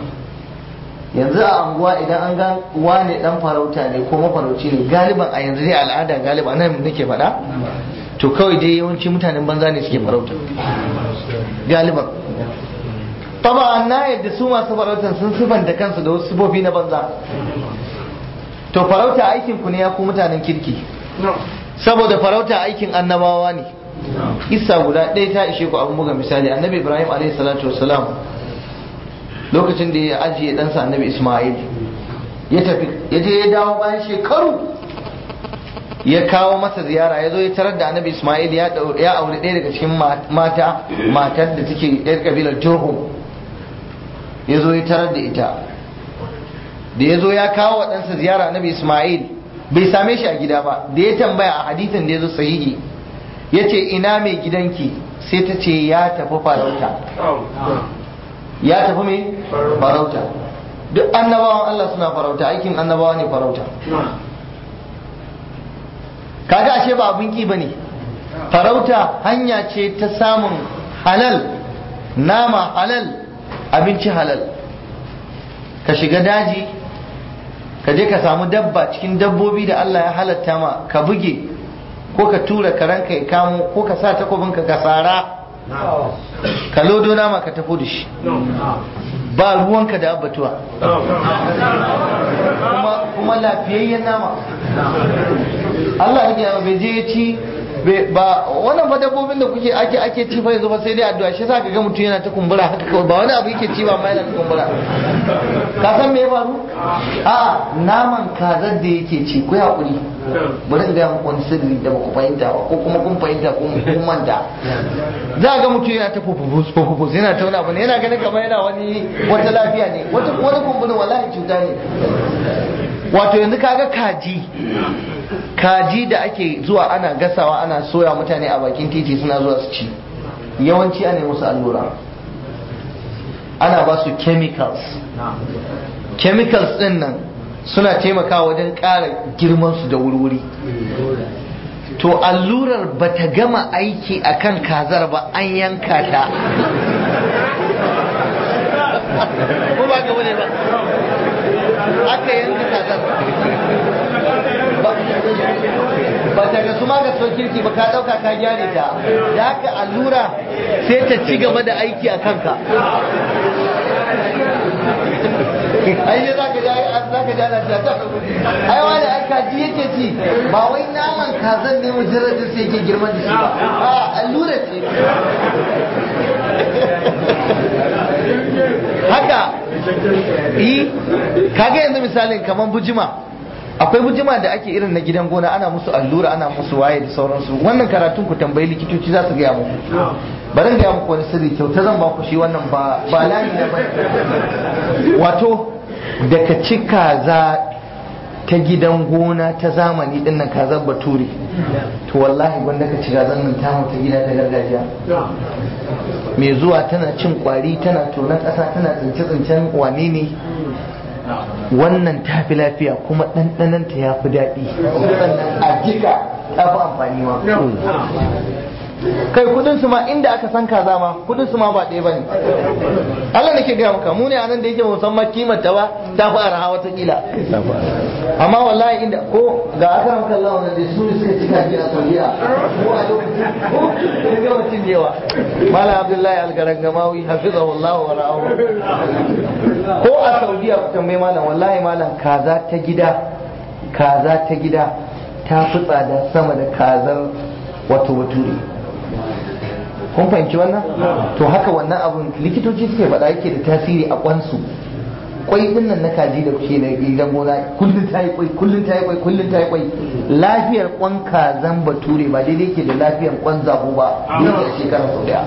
Speaker 1: yanzu a anguwa idan an ga wane dan farauta ne ko mafarauci ne galiban a yanzu dai al'ada galiban nan nake faɗa to kawai dai yawanci mutanen banza ne suke farauta galiban taba na yadda su masu farautan sun sifanta kansu da wasu sifofi na banza to farauta aikin ku ne ya ku mutanen kirki saboda farauta aikin annabawa ne isa guda ɗaya ta ishe ku abin buga misali annabi ibrahim alaihi salatu wassalam lokacin da ya ajiye ɗansa annabi Ismail ya tafi ya je ya dawo bayan shekaru ya kawo masa ziyara ya zo ya tarar da annabi Ismail ya aure ɗaya daga cikin mata matar da take ɗayar kabilar Jurhum ya zo ya tarar da ita da ya zo ya kawo wa ɗansa ziyara annabi Ismail bai same shi a gida ba da ya tambaya a hadisin da ya zo sahihi ya ce ina mai gidanki sai ta ce ya tafi farauta ya tafi me farauta duk annabawan Allah suna farauta aikin annabawa ne farauta kaga ashe ba abin ki bane farauta hanya ce ta samun halal nama halal abinci halal ka shiga daji ka je ka samu dabba cikin dabbobi da Allah ya halatta ma ka buge ko ka tura karanka ya kamo ko ka sa takobinka ka tsara ka lodo nama ka tafi da shi ba ruwanka da abbatuwa kuma, kuma lafiyayyen nama Allah ya bai je ya ci ba wannan fa dabbobin da kuke ake ake ci fa yanzu ba sai dai addu'a shi yasa ga mutum yana ta kumbura haka kawai ba wani abu yake ci ba amma yana ta kumbura ka san me ya faru a naman kazar da yake ci ku hakuri bari in ga muku wani sirri da baku fahimta ba ko kuma kun fahimta kun kun manta za ga mutum yana ta fufufus fufufus yana ta wani abu ne yana ganin kamar yana wani wata lafiya ne wata wani kumburin wallahi cuta ne wato yanzu kaga kaji kaji da ake zuwa ana gasawa ana soya mutane a bakin titi suna zuwa su ci yawanci ana yi musu allura ana ba su chemicals chemicals din nan suna taimakawa wajen ƙara girmansu da wurwuri to allurar ba ta gama aiki a kan kazar ba an yanka ta ko ba gaba ne ba aka yanka kazar ba ta ga su ma ga kirki ba ka dauka ka gyare ta da haka allura sai ta ci gaba da aiki a kanka ai ne zaka ji zaka ji ana ta ta ai wani ai kaji yake ci ba wai naman kazan ne mujarradin sai yake girman da shi ba a allura ce haka yi kaga yanzu misalin kamar bujima akwai bujima da ake irin na gidan gona ana musu allura ana musu waye da sauransu wannan karatun ku tambayi likitoci za su gaya muku bari gaya muku wani sirri kyauta zan ba ku shi wannan ba ba layi na bane wato daga ci kaza ta gidan gona ta zamani din nan kazar bature to wallahi gwanda ka ci kazan nan tamu ta gida ta gargajiya mai zuwa tana cin kwari tana tonon ƙasa tana tsince-tsincen wane ne wannan ta fi lafiya kuma ɗanɗananta ya fi daɗi sannan a jika ta fi amfani ma kai kudin su ma inda aka san kaza ma kudin su ma ba ɗaya bane Allah nake gaya maka mu ne anan da yake musamman kimar ta ba ta fi araha wata kila amma wallahi inda ko ga aka maka Allah wannan da su ne suka cika ji a Saudiya ko a lokacin ko ga mutum jewa Malam Abdullahi Al-Garangamawi hafizahullah wa ra'ahu ko a Saudiya ku tambaye malam wallahi malam kaza ta gida kaza ta gida ta fi tsada sama da kazar wato bature kun fahimci wannan to haka wannan abun likitoci suke faɗa yake da tasiri a kwansu kwai din nan na kaji da kuke da gidan gona kullun ta yi kwai kullun ta yi kwai kullun ta yi kwai lafiyar kwan kazan bature ba daidai ke da lafiyar kwan zabo ba yake a shekara sau daya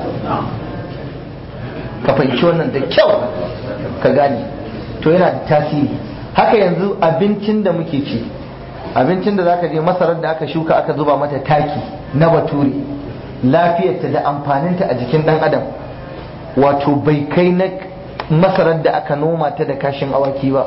Speaker 1: ka fahimci wannan da kyau ka gane to yana da tasiri haka yanzu abincin da muke ci abincin da zaka je masarar da aka shuka aka zuba mata taki na bature lafiyarta da amfaninta a jikin dan adam wato bai kai na masarar da aka noma ta da kashin awaki ba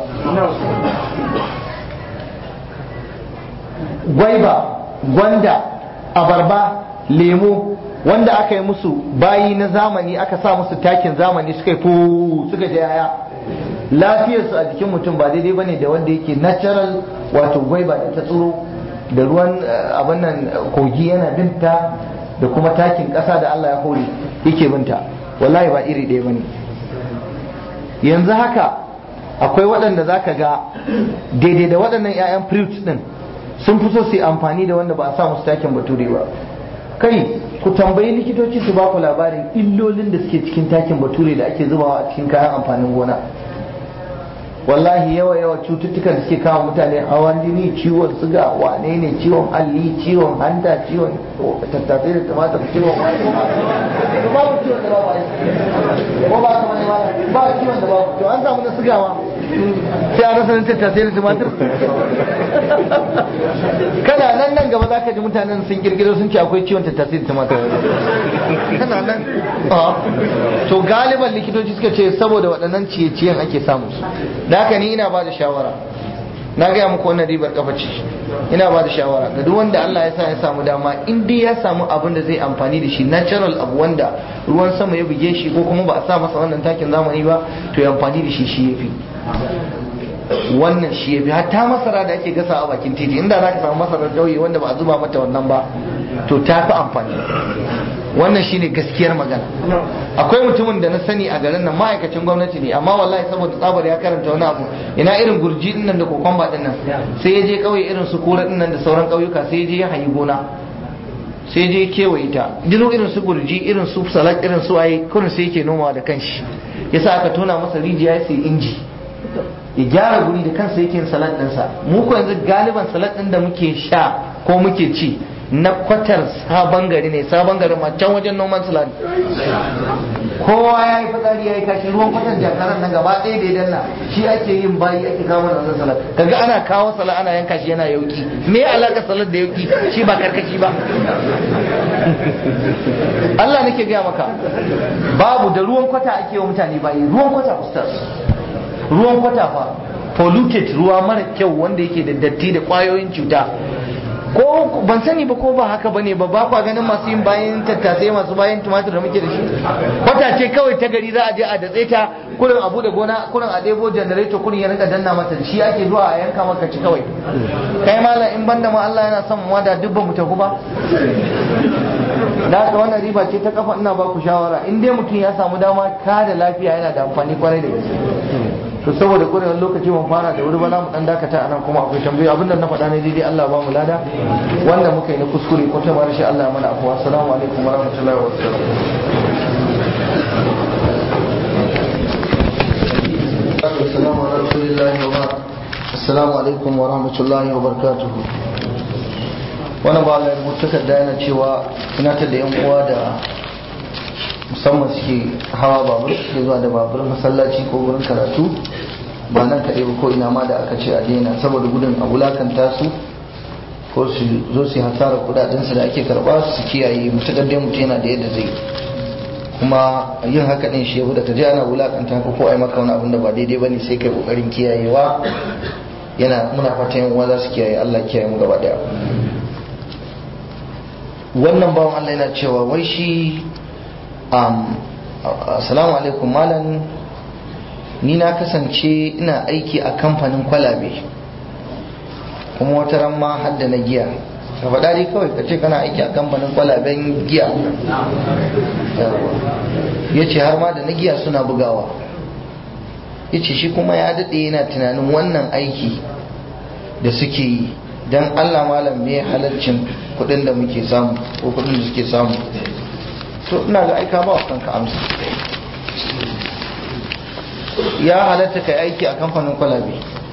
Speaker 1: gwaiba gwanda abarba lemo wanda aka yi musu bayi na zamani aka sa musu takin zamani suka yi fu suka je yaya lafiyarsu a jikin mutum ba daidai bane da wanda yake natural wato gwaiba da ta tsiro da ruwan abin nan kogi yana binta da kuma takin ƙasa da Allah ya hore yake binta wallahi ba iri ɗaya bane yanzu haka akwai waɗanda za ka ga daidai da waɗannan 'ya'yan fruits ɗin sun fi so su yi amfani da wanda ba a sa musu takin bature ba kai ku tambayi likitoci su ba ku labarin illolin da suke cikin takin bature da ake zubawa a cikin kayan amfanin gona wallahi yawa yawa cututtukan da suke kawo mutane hawan jini ciwon suga wane ne ciwon alli ciwon hanta ciwon tattasai da tumatir ciwon wani ko babu ciwon da babu aiki ko ba ka wani ba ba ciwon da babu to an samu na suga ma sai a rasa tattasai da tumatir kana nan nan gaba za ka ji mutanen sun kirkiro sun ce akwai ciwon tattasai da tumatir kana nan to galiban likitoci suka ce saboda waɗannan ciye-ciyen ake samu su da haka ni ina ba da shawara na gaya muku wannan ribar kafa ce ina ba da shawara ga duk wanda Allah ya sa ya samu dama in dai ya samu abin da zai amfani da shi natural abu wanda ruwan sama ya buge shi ko kuma ba a sa masa wannan takin zamani ba to ya amfani da shi shi yafi wannan shi yafi hatta masara da ake gasa a bakin titi inda za ka samu masarar kauye wanda ba a zuba mata wannan ba to ta fi amfani wannan shine gaskiyar magana akwai mutumin da na sani a garin nan ma'aikacin gwamnati ne amma wallahi saboda tsabar ya karanta wani abu ina irin gurji din nan da kokomba din nan sai ya je kauye irin su kura din nan da sauran kauyuka sai ya je ya hayi gona sai ya je ya kewaye ta dino irin su gurji irin su salak irin su ayi kurin sai yake nomawa da kanshi yasa aka tona masa rijiya ya sai inji ya gyara guri da kansa yake yin salad ɗinsa mu ko yanzu galiban salad ɗin da muke sha ko muke ci na kwatar sabon gari ne sabon gari ma can wajen noman salad kowa ya yi fitsari ya yi kashi ruwan kwatar jakaran nan gaba ɗaya da ya danna shi ake yin bayi ake kawo da wannan salad kaga ana kawo salad ana yanka shi yana yauki me alaka salad da yauki shi ba karkashi ba Allah nake gaya maka babu da ruwan kwata ake wa mutane bayi ruwan kwata ustaz ruwan kwata fa polluted ruwa mara kyau wanda yake da datti da kwayoyin cuta ko ban sani ba ko ba haka bane ba ba kwa ganin masu yin bayan tattasai masu bayan tumatir da muke da shi kwata ce kawai ta gari za a je a datse ta kurin abu da gona kurin a ɗebo janareto kurin ya rinka danna mata shi ake zuwa a yanka maka ci kawai kai malam in banda ma Allah yana son mu da duk ba mu tafi ba da haka wannan riba ce ta kafa ina ba ku shawara in dai mutum ya samu dama ka da lafiya yana da amfani kwarai da gaske to saboda kurewar lokaci mun fara da wuri ba za mu dan dakata anan kuma akwai tambayoyi abinda na faɗa ne daidai Allah ba mu lada wanda muka yi na kuskure ko ta mara shi Allah mana afuwa assalamu alaikum wa rahmatullahi wa barakatuh assalamu alaikum wa rahmatullahi wa barakatuh wani ba Allah ya rubuta takarda yana cewa tunatar da yan uwa da musamman suke hawa babur suke zuwa da babur masallaci ko wurin karatu ba nan kaɗai ba ko ina ma da aka ce a daina saboda gudun a wulakanta su ko su zo su hasara kudadensu da ake karba su kiyaye mutakar dai mutum yana da yadda zai kuma yin haka din shi da ka je ana wulakanta ka ko ai maka wani abin da ba daidai bane sai kai kokarin kiyayewa yana muna fatan yan uwa za su kiyaye Allah kiyaye mu gaba daya wannan bawan Allah yana cewa wai shi assalamu alaikum malam ni na kasance ina aiki a kamfanin kwalabe kuma wata ran ma hadda na giya ka faɗa dai kawai ka ce kana aiki a kamfanin kwalaben giya ya ce har ma da na giya suna bugawa ya ce shi kuma ya daɗe yana tunanin wannan aiki da suke yi don allah malam me halarcin kuɗin da muke samu ko kuɗin da suke samu to ina ga aika ba wa kanka amsa ya halatta kai aiki a kamfanin kwalabe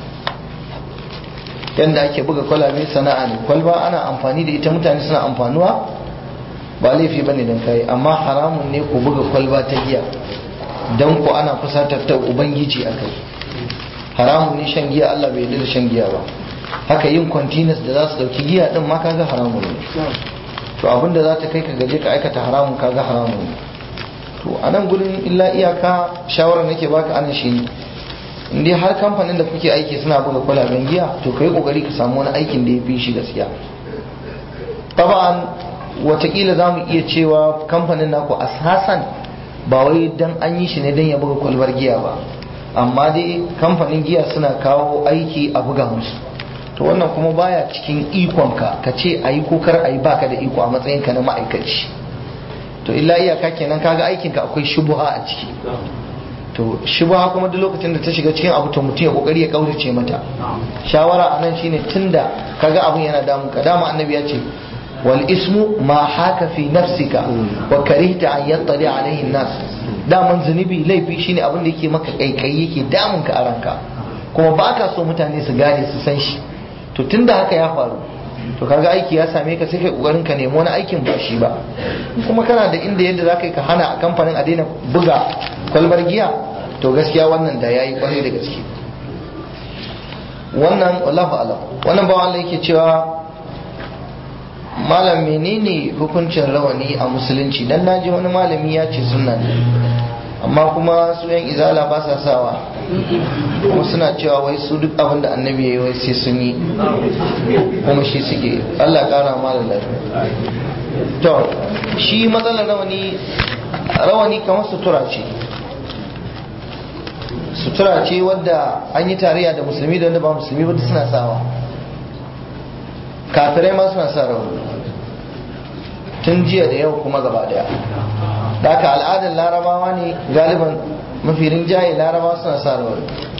Speaker 1: yadda ake buga kwalabe sana'a ne kwalba ana amfani da ita mutane suna amfanuwa ba laifi ba ne don kai amma haramun ne ku buga kwalba ta giya don ku ana fusatar ta ubangiji a kai haramun ne shan giya allah bai da shan giya ba haka yin kwantinas da za su dauki giya din ma kaga haramun ne to abinda za ta kai ka gaje ka aikata haramun kaga haramun ne to a nan gudun illa iyaka shawarar nake baka anan shi ne in dai har kamfanin da kuke aiki suna buga kwalaben giya to kai kokari ka samu wani aikin da ya fi shi gaskiya taba'an watakila za mu iya cewa kamfanin naku asasan ba wai dan an yi shi ne dan ya buga kwalbar giya ba amma dai kamfanin giya suna kawo aiki a buga musu to wannan kuma baya cikin ikonka ka ce a yi ko kar a yi baka da iko a matsayinka na ma'aikaci to illa iyaka kenan kaga aikinka akwai shubuha a ciki to shubuha kuma duk lokacin da ta shiga cikin abu to mutum ya kokari ya kaurace mata shawara anan shine tunda kaga abun yana damun ka dama annabi ya ce wal ismu ma haka fi nafsika wa karihta an yattali alaihi nas daman zunubi laifi shine abin da yake maka kaikayi yake damun ka a ranka kuma baka so mutane su gane su san shi to tunda haka ya faru to kaga aiki ya same ka sai kai kokarin ka nemi wani aikin ba shi ba kuma kana da inda yadda zaka yi ka hana a kamfanin a daina buga kwalbar giya to gaskiya wannan da yayi kwarai da gaske wannan wallahu alam wannan bawan Allah yake cewa malam menene hukuncin rawani a musulunci dan naji wani malami ya ce sunna ne amma kuma su yan izala ba sa sawa kuma suna cewa wai su duk abin da annabi ya yi wai sai sun yi kuma shi suke Allah kara malam lafiya to shi matsalar rawani rawani kamar sutura ce sutura ce wadda an yi tarayya da musulmi da wanda ba musulmi ba suna sawa kafirai ma suna sa rawani tun jiya da yau kuma gaba daya da haka al'adar larabawa ne galiban mafi rinjaye larabawa suna sa rawani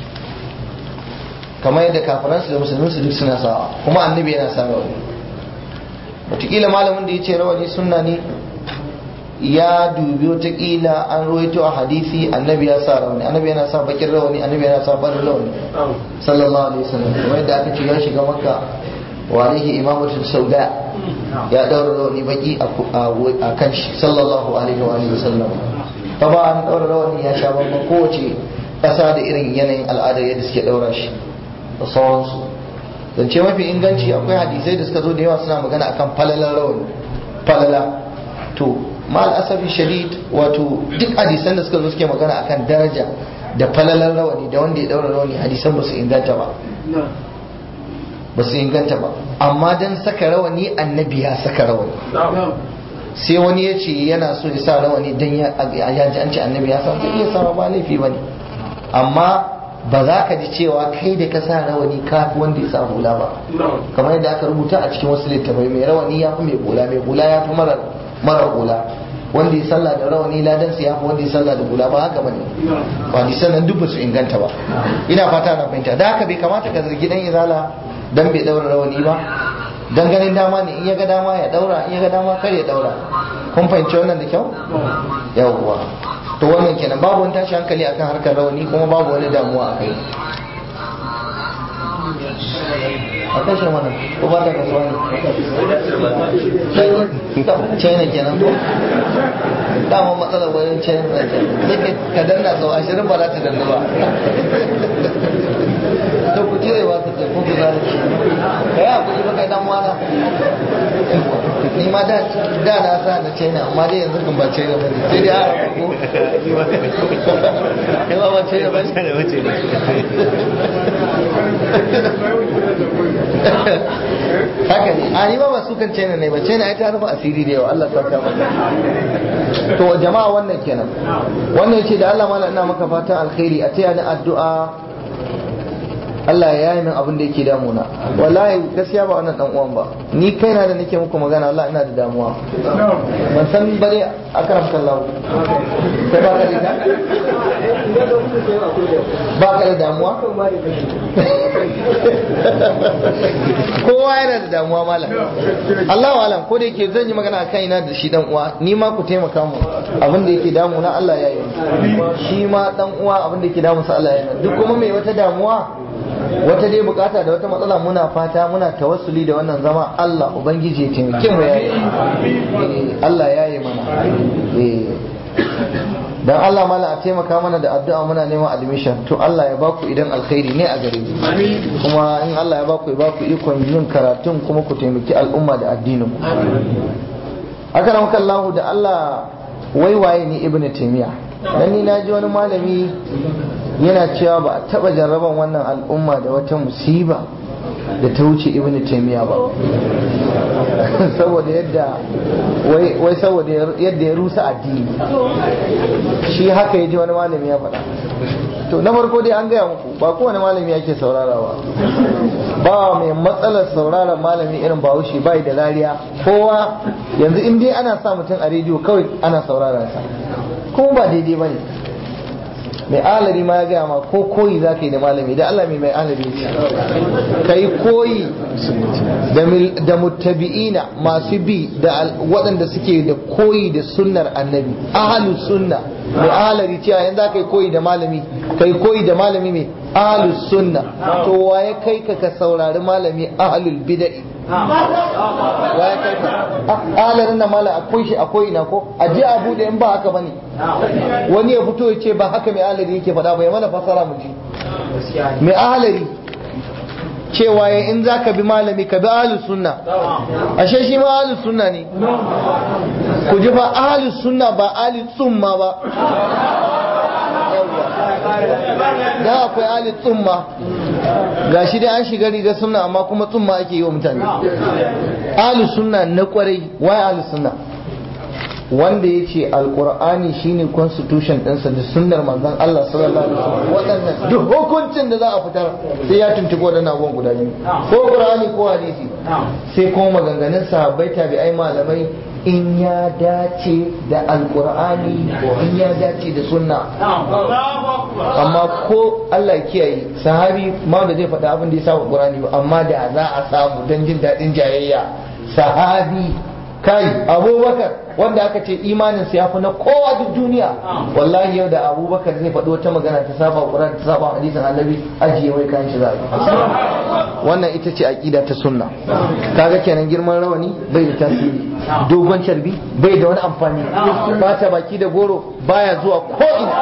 Speaker 1: kamar yadda kafiransu da musulminsu duk suna sawa kuma annabi yana sa rawani wataƙila malamin da ya ce rawani sunna ne ya dubi wataƙila an roito a hadisi annabi ya sa rawani annabi yana sa bakin rawani annabi yana sa barin rawani sallallahu alaihi wasallam kamar yadda aka ce ya shiga makka wa alaihi imamatu sauda ya daura rawani baki a kan shi sallallahu alaihi wa alihi wasallam ta ba an daura rawani ya sha bamban kowace ƙasa da irin yanayin al'adar yadda suke daura shi da sauransu zance mafi inganci akwai hadisai da suka zo da yawa suna magana akan falalar rawani falala to mal asafi shadid wato duk hadisan da suka zo suke magana akan daraja da falalar rawani da wanda ya daura rawani hadisan ba su inganta ba ba su inganta ba amma dan saka rawani annabi ya saka rawani sai wani ya ce yana so ya sa rawani dan ya ji an ce annabi ya sa zai iya sa ba laifi ba ne amma ba za ka ji cewa kai da ka sa rawani ka fi wanda ya sa hula ba kamar yadda aka rubuta a cikin wasu littafai mai rawani ya fi mai hula mai hula ya fi mara hula wanda ya sallah da rawani ladan ya fi wanda ya sallah da hula ba haka bane ba ni sannan duk ba su inganta ba ina fata na fahimta da haka bai kamata ka zargi dan izala dan bai daura rawani ba dan ganin dama ne in ya ga dama ya daura in ya ga dama kar ya daura kun fahimci wannan da kyau yawwa to wannan kenan babu wani tashi hankali akan harkar rawani kuma babu wani damuwa a kai a kashe mana ko ba ta kasuwa ne china kenan ko dama matsalar wajen china na sai ka danna sau ashirin ba za ta danna ba to ku cire ba ta ce ko ku za ci ka yi hakuri ba kai dan wana ni ma da na sa na china amma dai yanzu kan ba china ba sai dai a ko kai ba ba china ba haka ne a ni ba ba su kan china ne ba china ai ta rufe asiri da yawa Allah ta kama to jama'a wannan kenan wannan yace da Allah mala ina maka fatan alkhairi a taya ni addu'a Allah ya yi min abin da yake damuna wallahi gaskiya ba wannan dan uwan ba ni kaina da nake muku magana Allah ina da damuwa ban san bare akram kallahu kai ba ka da ba ka da damuwa kowa yana da damuwa malam Allahu alam ko da yake zan yi magana akan ina da shi dan uwa ni ma ku taimaka mu abin da yake damuna Allah ya yi shi ma dan uwa abin da yake damunsa Allah ya yi duk kuma mai wata damuwa wata dai bukata da wata matsala muna fata muna tawassuli da wannan zama Allah ubangiji ya taimake mu yayi Allah ya yi mana dan Allah mala a taimaka mana da addu'a muna neman admission to Allah ya baku idan alkhairi ne a gare ku kuma in Allah ya baku ya baku ikon yin karatun kuma ku taimaki al'umma da addinin ku haka nan kallahu da Allah waiwaye ni ibnu taymiya dan ni naji wani malami yana cewa ba a taba jarraban wannan al'umma da wata musiba da ta wuce ibnu taymiya ba saboda yadda wai saboda yadda ya rusa addini shi haka ya ji wani malami ya faɗa to na farko dai an gaya muku ba kowane malami yake saurarawa ba mai matsalar sauraron malami irin bahaushe bai da lariya kowa yanzu in dai ana sa mutum a rediyo kawai ana sauraron sa kuma ba daidai ba ne mai alari ma ya gaya ma ko koyi za ka yi da malami da Allah mai mai alari ka yi koyi da mutabi'ina masu bi da waɗanda suke da koyi da sunnar annabi ahalu sunna mai alari cewa yanzu za ka yi koyi da malami ka yi koyi da malami mai ahalu sunna to waye kai ka ka saurari malami ahalul bida'i waye kai ka alarin na mala akwai shi akwai ina ko a je a bude in ba haka bane wani ya fito ya ce ba haka mai alari yake faɗa bai mana fasara mu ji mai alari cewa ya in za ka bi malami ka bi ahlus sunna ashe shi ma ahlus sunna ne ku ji fa ahlus sunna ba ahli tsumma ba da akwai ahli tsumma ga shi dai an shiga riga sunna amma kuma tsumma ake yi wa mutane ahlus sunna na kwarai wai ahlus sunna wanda ya ce alkur'ani shine constitution ɗinsa da sunnar manzon Allah sallallahu alaihi wasallam waɗannan duk hukuncin da za a fitar sai ya tuntuɓi waɗannan abubuwan guda biyu ko qur'ani ko hadisi sai kuma maganganun sahabbai tabi'ai malamai in ya dace da alkur'ani ko in ya dace da sunna amma ko Allah kiyaye sahabi ma da zai faɗa abin da ya saba qur'ani ba amma da za a samu don jin daɗin jayayya sahabi kai abubakar wanda aka ce imanin sa yafi na kowa duk duniya wallahi yau da abubakar zai faɗi wata magana ta saba ƙuran ta saba hadisin annabi ajiye wai kan shi za wannan ita ce aqida ta sunna kaga kenan girman rawani bai da tasiri dogon carbi bai da wani amfani bata baki da goro baya zuwa ko ina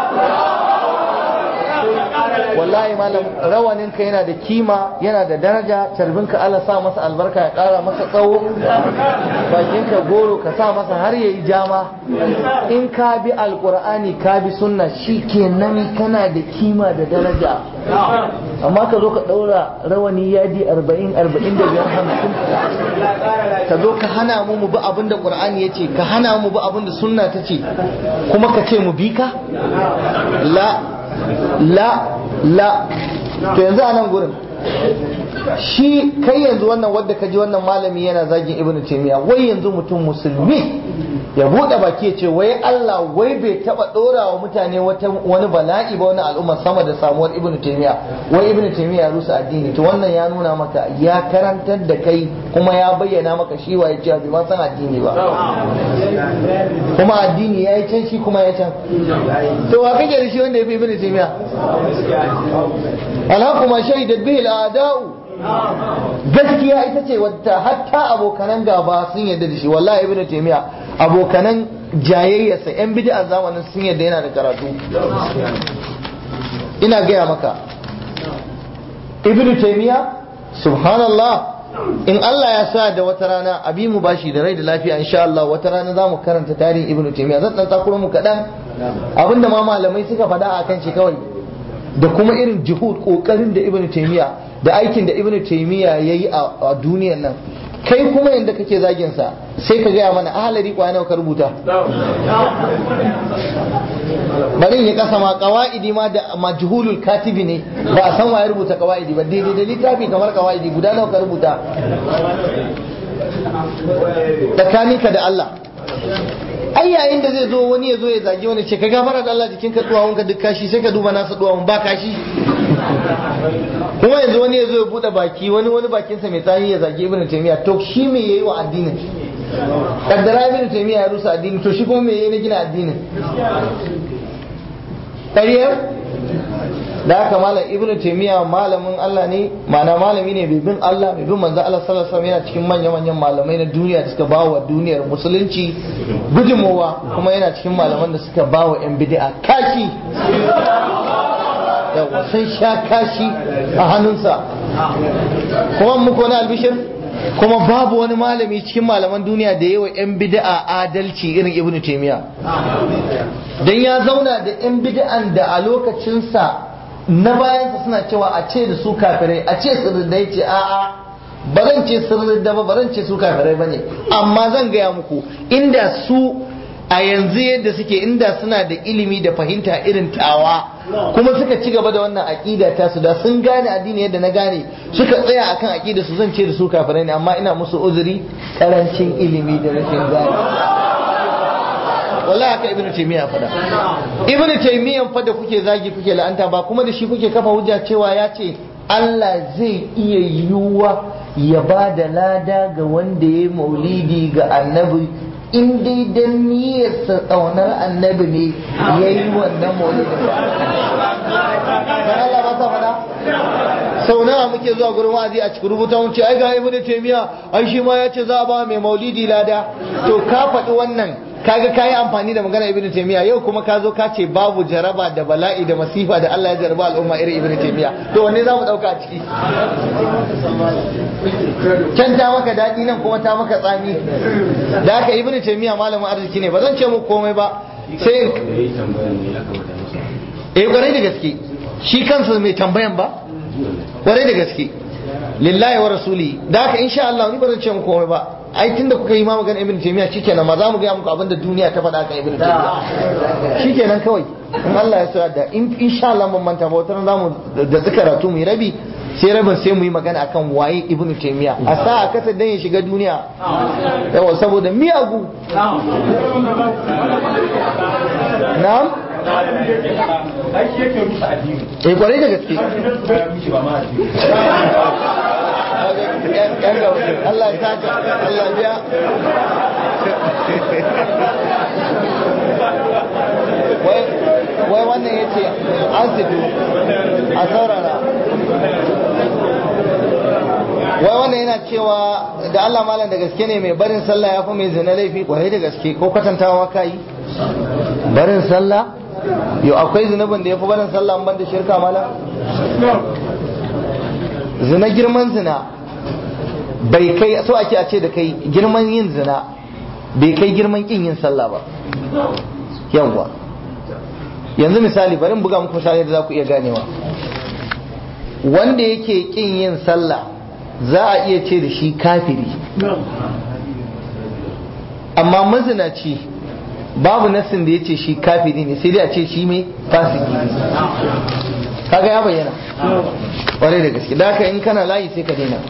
Speaker 1: wallahi malam rawaninka yana da kima yana da daraja carbinka Allah sa masa albarka ya kara masa tsawo bakinka goro ka sa masa har yayi jama in ka bi alqur'ani ka bi sunna shikenan kana da kima da daraja amma ka zo ka daura rawani yadi 40 45 50 ka zo ka hana mu mu bi abin da qur'ani yace ka hana mu bi abin da sunna tace kuma ka ce mu bi ka la la la to yanzu a nan gurin shi kai yanzu wannan wadda ka ji wannan malami yana zagin ibnu taymiya wai yanzu mutum musulmi ya bude baki ya ce wai Allah wai bai taba dora wa mutane wani bala'i ba wani al'umma sama da samuwar ibnu taymiya wai ibnu taymiya ya rusa addini to wannan ya nuna maka ya karantar da kai kuma ya bayyana maka shi wa ya ce bai ma san addini ba kuma addini ya yi can shi kuma ya can to wa kake da shi wanda ya fi ibnu taymiya alhaquma shahidat bihi al'ada'u gaskiya ita ce wadda hatta abokanan gaba sun yarda da shi wallahi ibnu taymiya abokanan jayayyarsa yan bid'a zamanin sun yarda yana da karatu ina gaya maka ibnu taymiya subhanallah in Allah ya sa da wata rana abi mu bashi da rai da lafiya insha Allah wata rana za mu karanta tarihin ibnu taymiya zan dan takuro mu kadan abinda ma malamai suka faɗa akan shi kawai da kuma irin jihud kokarin da ibnu taymiya da aikin da ibnu taymiya yayi a duniyar nan kai kuma yanda kake zagin sa sai ka gaya mana ahalari kwa nawa ka rubuta bari ya kasa ma qawaidi ma da majhulul katibi ne ba a san waye rubuta qawaidi ba daidai da littafi kamar qawaidi guda nawa ka rubuta tsakaninka da Allah ai yayin da zai zo wani ya zo ya zagi wani ce ka gafara da Allah jikin ka duwawun ka duk kashi sai ka duba nasa duwawun ba kashi kuma yanzu wani ya zo ya bude baki wani wani bakinsa mai tsani ya zagi ibnu taymiya to shi me yayi wa addinin kaddara ibnu taymiya ya rusa addini to shi kuma me yayi na gina addinin ƙaryar da haka malam ibnu taymiya malamin Allah ne ma'ana malami ne bai bin Allah bai bin manzo Allah sallallahu alaihi wasallam yana cikin manyan manyan malamai na duniya da suka bawa duniyar musulunci gudunmowa kuma yana cikin malaman da suka bawa yan bid'a kashi yawa sun sha kashi a hannunsa kuma muku wani albishir kuma babu wani malami cikin malaman duniya da yawa yan bid'a adalci irin ibnu taymiya dan ya zauna da yan bid'an da a lokacinsa na bayansa suna cewa a ce da su kafirai a ce su da ce a'a ba zan ce sirrin da ba ba zan ce su kafirai ba ne amma zan gaya muku inda su a yanzu yadda suke inda suna da ilimi da fahimta irin tawa kuma suka ci gaba da wannan aƙida ta su da sun gane addini yadda na gane suka tsaya akan aƙida su zan ce da su kafirai ne amma ina musu uzuri karancin ilimi da rashin gane wallahi haka ibnu taymiya fada ibnu taymiyan fa da kuke zagi kuke la'anta ba kuma da shi kuke kafa hujja cewa ya ce Allah zai iya yiwuwa ya ba da lada ga wanda ya maulidi ga annabi in dai dan niyyarsa tsaunar annabi ne ya yi wannan maulidin ba Allah ba ta fada sau nawa muke zuwa gurin wa'azi a cikin rubuta mun ce ai ga ibnu taymiya ai shi ma ya ce za a ba mai maulidi lada to ka faɗi wannan kaga kayi amfani da magana ibnu taymiya yau kuma ka zo ka ce babu jaraba da bala'i da masifa da Allah ya jarba al'umma irin ibnu taymiya to wanne za mu dauka a ciki can ta maka daɗi nan kuma ta maka tsami da haka ibnu taymiya malamin arziki ne ba zan ce muku komai ba sai eh kwarai da gaske shi kansa mai tambayan ba kwarai da gaske lillahi wa rasuli da haka insha Allah ni ba zan ce muku komai ba ai tunda kuka yi ma magana ibn taymiya shikenan ma za mu ga muku abin da duniya ta faɗa kan ibn taymiya shikenan kawai in Allah ya sa da in insha Allah mun manta ba wata za mu da karatu mu yi rabi sai rabin sai mu yi magana akan waye ibn taymiya a sa a kasa dan ya shiga duniya yawa saboda miyagu na'am eh kwarai da gaske Allah ya saka Allah biya wai wannan ya ce an situ a saurara wai wannan yana cewa da Allah malam da gaske ne mai barin sallah ya fi mai zina laifi kwarai da gaske ko kwatantawa ka yi barin sallah yau akwai zunubin da ya fi barin sallah ban da shirka malam zina girman zina bai kai so ake a ce da kai girman yin zina bai kai girman kin yin sallah ba yawwa yanzu misali bari buga muku misali da za ku iya ganewa wanda yake kin yin sallah za a iya ce da shi kafiri amma mazinaci babu nassin da ya ce shi kafiri ne sai dai a ce shi mai fasiki ne kaga ya bayyana ƙwarai da gaske da haka in kana layi sai ka daina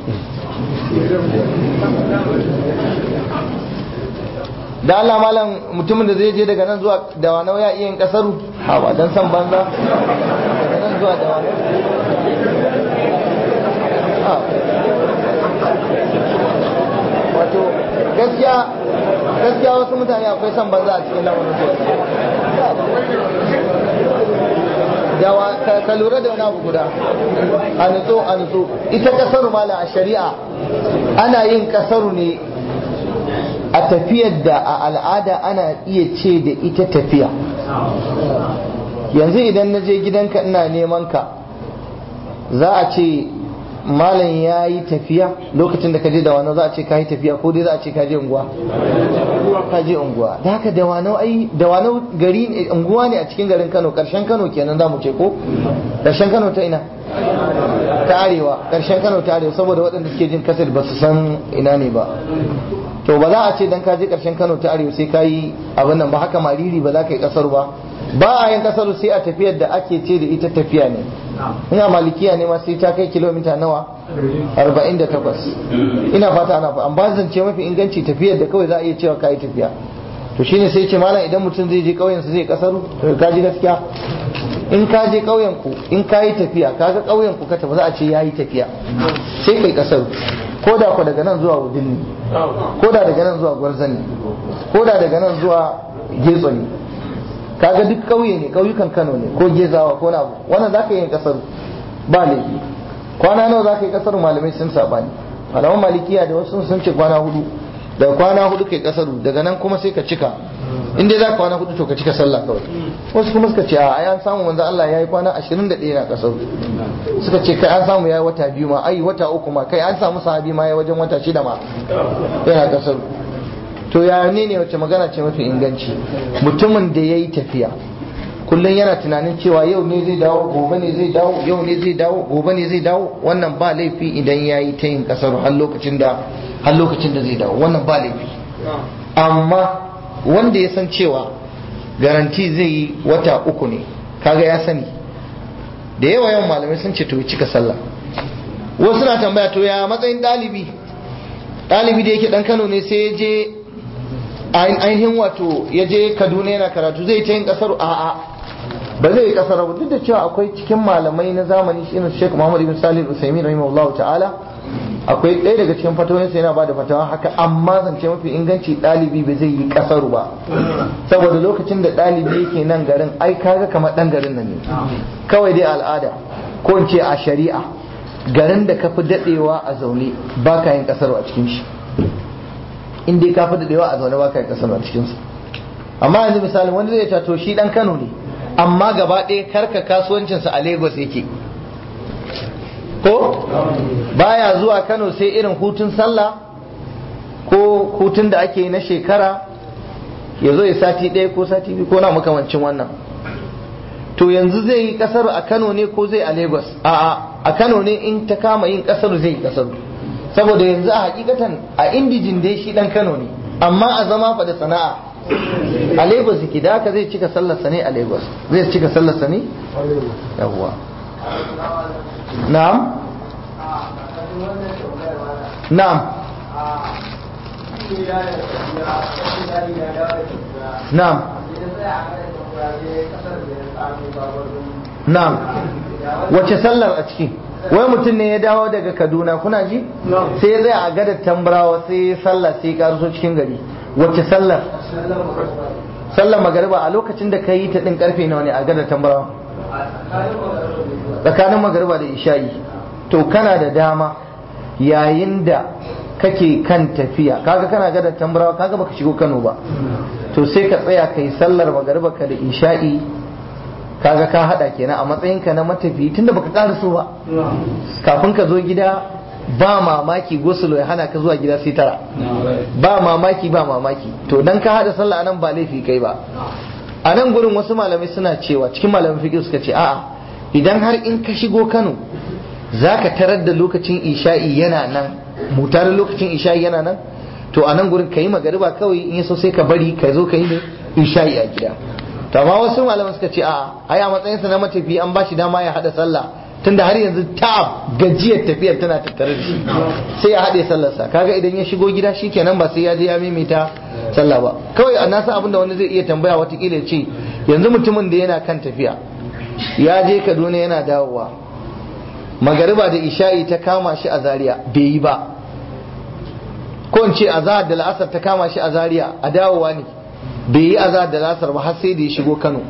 Speaker 1: da Allah malam mutumin da zai je daga nan zuwa da wani ya iya yin kasaru ha ba dan san banza daga nan zuwa da wani wato gaskiya gaskiya wasu mutane akwai san banza a cikin lamarin su ka lura da wani abu guda a nutso a nutso ita kasaru mala a shari'a ana yin kasaru ne a tafiyar da a al'ada ana iya ce da ita tafiya yanzu idan na je gidanka ina neman ka za a ce malam ya yi tafiya lokacin da ka je da wani za a ce ka yi tafiya ko dai za a ce ka je unguwa ka je unguwa da haka da wani ai da wani gari unguwa ne a cikin garin Kano karshen Kano kenan za mu ce ko karshen Kano ta ina ta arewa karshen Kano ta arewa saboda waɗanda suke jin kasar ba su san ina ne ba to ba za a ce dan ka je karshen Kano ta arewa sai ka yi abin nan ba haka mariri ba za ka yi kasar ba ba a yin kasar sai a tafiyar da ake ce da ita tafiya ne ina malikiya ne ma sai ta kai kilomita nawa 48 ina fata ana an ba zance mafi inganci tafiyar da kawai za a iya cewa ka yi tafiya to shine sai ce malam idan mutum zai je ƙauyen su zai kasaru ka ji gaskiya in ka je ƙauyen ku in ka yi tafiya ka ga ƙauyen ku ka tafi za a ce ya yi tafiya sai kai kasaru ko da ku daga nan zuwa wudinni ko da daga nan zuwa gwarzani ko da daga nan zuwa getso ne kaga duk ƙauye ne ƙauyukan Kano ne ko Gezawa ko Nabu wannan zaka yi kasar ba laifi kwana nawa zaka yi kasar malamai sun sabani malaman malikiya da wasu sun ce kwana hudu daga kwana hudu kai kasaru daga nan kuma sai ka cika in dai za ka kwana hudu to ka cika sallah kawai wasu kuma suka ce a an samu manzo Allah yayi kwana 21 na kasaru suka ce kai an samu yayi wata biyu ma ai wata uku ma kai an samu sahabi ma yayi wajen wata shida ma yana kasaru to ya ne ne wace magana ce mafi inganci mutumin da ya yi tafiya kullum yana tunanin cewa yau ne zai dawo gobe ne zai dawo yau ne zai dawo gobe ne zai dawo wannan ba laifi idan ya yi ta yin kasar har lokacin da har lokacin da zai dawo wannan ba laifi amma wanda ya san cewa garanti zai yi wata uku ne kaga ya sani da yawa yawan malamai sun ce to ya cika sallah wasu na tambaya to ya matsayin ɗalibi ɗalibi da yake ɗan kano ne sai ya je ainihin wato ya je kaduna yana karatu zai ta yin kasar a'a ba zai yi kasar ba duk da cewa akwai cikin malamai na zamani shi irin Sheikh Muhammad ibn Salih Al-Uthaymeen rahimahullah ta'ala akwai ɗaya daga cikin fatawoyinsa yana ba da fatawa haka amma zance mafi inganci ɗalibi ba zai yi kasaru ba saboda lokacin da ɗalibi yake nan garin ai kaga kamar ɗan garin nan ne kawai dai al'ada ko in ce a shari'a garin da ka fi daɗewa a zaune ba ka yin kasaru a cikin shi in dai ka fi daɗewa a zaune ba ka yin kasaru a cikin sa amma yanzu misali wanda zai ce to shi dan Kano ne amma gaba ɗaya karka kasuwancinsa a Lagos yake ko baya zuwa Kano sai irin hutun sallah ko hutun da ake na shekara ya zo ya sati ɗaya ko sati biyu ko na makamancin wannan to yanzu zai yi kasar a Kano ne ko zai a Lagos a'a a Kano ne in ta kama yin kasar zai yi kasar saboda yanzu a hakikatan a indijin dai shi dan Kano ne amma a zama fa da sana'a a Lagos yake da haka zai cika sallarsa ne a Lagos zai cika sallarsa ne yawwa na'am na'am na'am na'am wace sallar a ciki wai mutum ne ya dawo daga kaduna kuna ji sai ya tsaya a gadar tambarawa sai ya sallah sai ya karuso cikin gari wace sallar sallar magariba a lokacin da ka yi ta din karfe nawa ne a gadar tambarawa tsakanin magariba da isha'i to kana da dama yayin da kake kan tafiya kaga kana gadar tambarawa kaga baka shigo kano ba to sai ka tsaya kai sallar magariba ka da isha'i kaga ka hada kenan a matsayinka na matafi tunda baka karaso ba kafin ka zo gida ba mamaki gosulo ya hana ka zuwa gida sai tara ba mamaki ba mamaki to dan ka hada sallah anan ba laifi kai ba a nan gurin wasu malamai suna cewa cikin malamin fiqh suka ce a'a idan har in ka shigo Kano zaka tarar da lokacin isha'i yana nan mutarin lokacin isha'i yana nan to a nan gurin kayi magariba kawai in yaso sai ka bari ka zo ka yi ne isha'i a gida to amma wasu malaman suka ce a'a ai a matsayinsa na matafi an bashi dama ya hada sallah tunda har yanzu ta gajiyar tafiyar tana tattare da shi sai ya haɗe sallarsa kaga idan ya shigo gida shikenan ba sai ya je ya maimaita sallah ba kawai a nasa abinda wani zai iya tambaya watakila ya ce yanzu mutumin da yana kan tafiya ya je kaduna yana dawowa magariba da isha'i ta kama shi a zaria bai yi ba ko in ce azahar da la'asar ta kama shi a zaria a dawowa ne bai yi azahar da la'asar ba har sai da ya shigo kano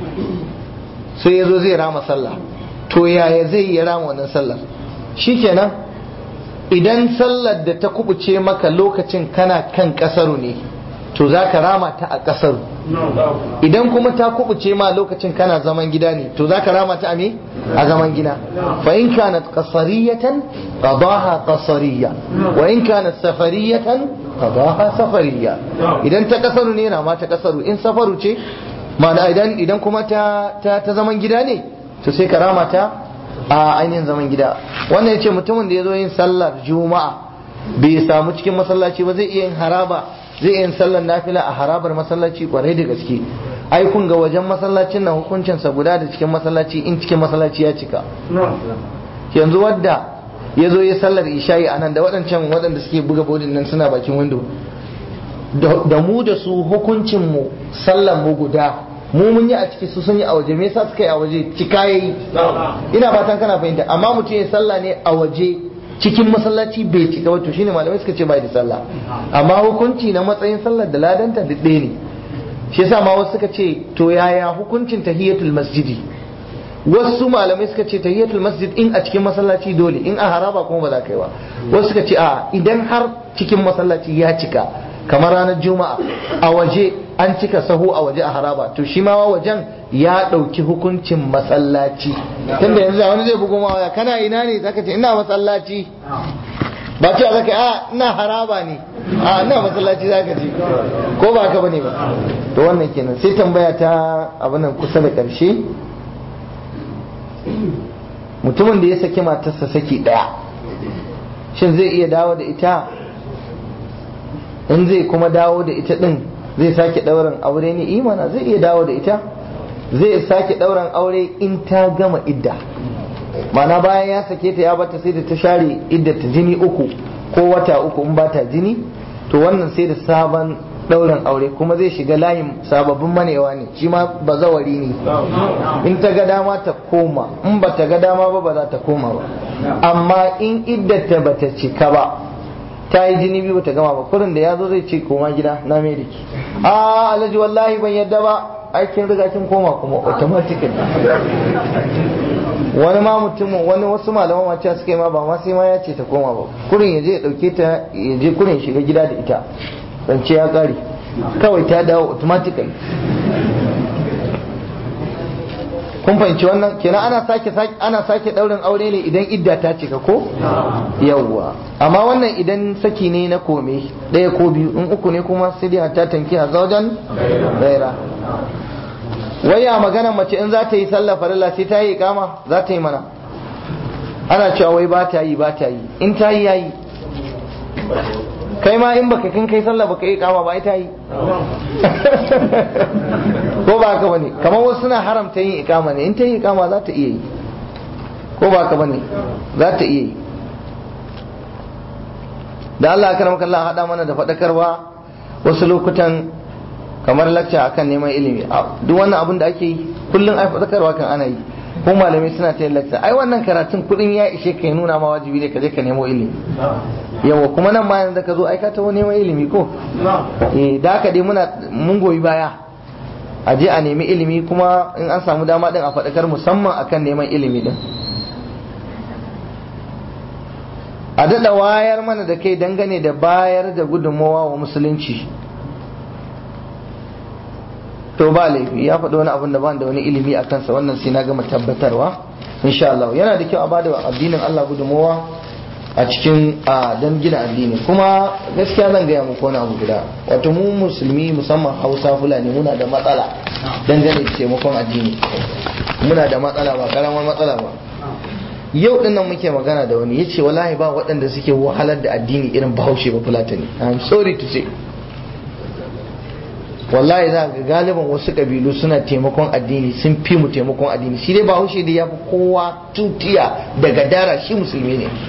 Speaker 1: sai ya zo zai rama sallah to yaya zai yi rama wannan sallar shikenan idan sallar da ta kubuce maka lokacin kana kan kasaru ne to za ka rama ta a kasaru idan kuma ta kubuce ma lokacin kana zaman gida ne to za ka rama ta a me a zaman gida fa in kanat qasariyatan qadaha qasariya wa in kanat safariyatan qadaha safariya idan ta kasaru ne rama ta kasaru in safaru ce ma'ana idan idan kuma ta ta zaman gida ne to sai ka rama ta a ainihin zaman gida wannan ya ce mutumin da ya zo yin sallar juma'a bai samu cikin masallaci ba zai iya yin haraba zai iya yin sallar nafila a harabar masallaci kwarai da gaske ai kun ga wajen masallacin nan hukuncinsa guda da cikin masallaci in cikin masallaci ya cika yanzu wadda ya zo ya sallar isha'i a nan da waɗancan waɗanda suke buga bodin nan suna bakin windo da mu da su hukuncinmu sallar mu guda mu mun yi a ciki su sun yi a waje me yasa suka yi a waje cika yayi ina fatan kana fahimta amma mutum ya sallah ne a waje cikin masallaci bai cika ba to shine malamai suka ce bai da sallah amma hukunci na matsayin sallar da ladanta duk ɗaya ne shi yasa ma wasu suka ce to yaya hukuncin tahiyatul masjidi wasu malamai suka ce tahiyatul masjid in a cikin masallaci dole in a haraba kuma ba za ka yi ba wasu suka ce a idan har cikin masallaci ya cika kamar ranar juma'a a waje an cika sahu a waje a haraba to shi ma wajen ya ɗauki hukuncin masallaci tunda yanzu wani zai bugu ma waya kana ina ne zaka ce ina masallaci ba ce zaka a ina haraba ne a ina masallaci zaka ce ko ba ka bane ba to wannan kenan sai tambaya ta abin nan kusa da ƙarshe mutumin da ya saki matarsa saki ɗaya shin zai iya dawo da ita in zai kuma dawo da ita din zai sake ɗauran aure ne imana zai iya dawo da ita zai sake ɗauran aure in ta gama idda mana bayan ya sake ta ya bata sai da ta share idda ta jini uku ko wata uku in bata jini to wannan sai da sabon ɗauran aure kuma zai shiga layin sababbin manewa ne shi ma bazawari ne in ta ga dama ta koma in ba ta ga dama ba ba za ta koma ba amma in iddata ba ta cika ba ta yi jini biyu ta gama ba kurin da ya zo zai ce koma gida na mai ki a alhaji wallahi ban yadda ba aikin riga kin koma kuma automatically wani ma mutumin wani wasu malaman wacce suka yi ma ba ma sai ma ya ce ta koma ba kurin ya je ya dauke ta ya je kurin shiga gida da ita zance ya kare kawai ta dawo automatically kun fahimci wannan kenan ana sake ana sake daurin aure ne idan idda ta cika ko yawwa amma wannan idan saki ne na kome ɗaya ko biyu in uku ne kuma sai dai ta tanki a zaujan gaira waya magana mace in za ta yi sallah farilla sai ta yi kama za ta yi mana ana cewa wai ba ta yi ba ta yi in ta yi yayi kai ma in baka kin kai sallah baka yi kama ba ita yi ko ba haka bane kamar wasu suna haramta yin ikama ne in ta yi ikama za ta iya yi ko ba haka bane za ta iya yi da Allah karam kallah hada mana da fadakarwa wasu lokutan kamar lacca akan neman ilimi duk wannan abin da ake yi kullum ai fadakarwa kan ana yi ko malamai suna ta yin lacca ai wannan karatun kudin ya ishe ka nuna ma wajibi ne ka je ka nemo ilimi yawa kuma nan ma yanzu ka zo ai ka taho neman ilimi ko eh da haka dai muna mun goyi baya a je a nemi ilimi kuma in an samu dama din a faɗakar musamman akan neman ilimi din a daɗa wayar mana da kai dangane da bayar da gudunmawa wa musulunci to ba laifi ya faɗi wani abin da ban da wani ilimi a kansa wannan sai na gama tabbatarwa insha Allah yana da kyau a bada addinin Allah gudunmawa a cikin a don gina addini kuma gaskiya zan gaya muku wani abu guda wato mu musulmi musamman hausa fulani muna da matsala dangane da taimakon addini muna da matsala ba karamar matsala ba yau din nan muke magana da wani yace wallahi ba waɗanda suke wahalar da addini irin bahaushe ba fulatani i'm sorry to say wallahi za ga galiban wasu kabilu suna taimakon addini sun fi mu taimakon addini shi dai bahaushe da ya fi kowa tutiya daga dara shi musulmi ne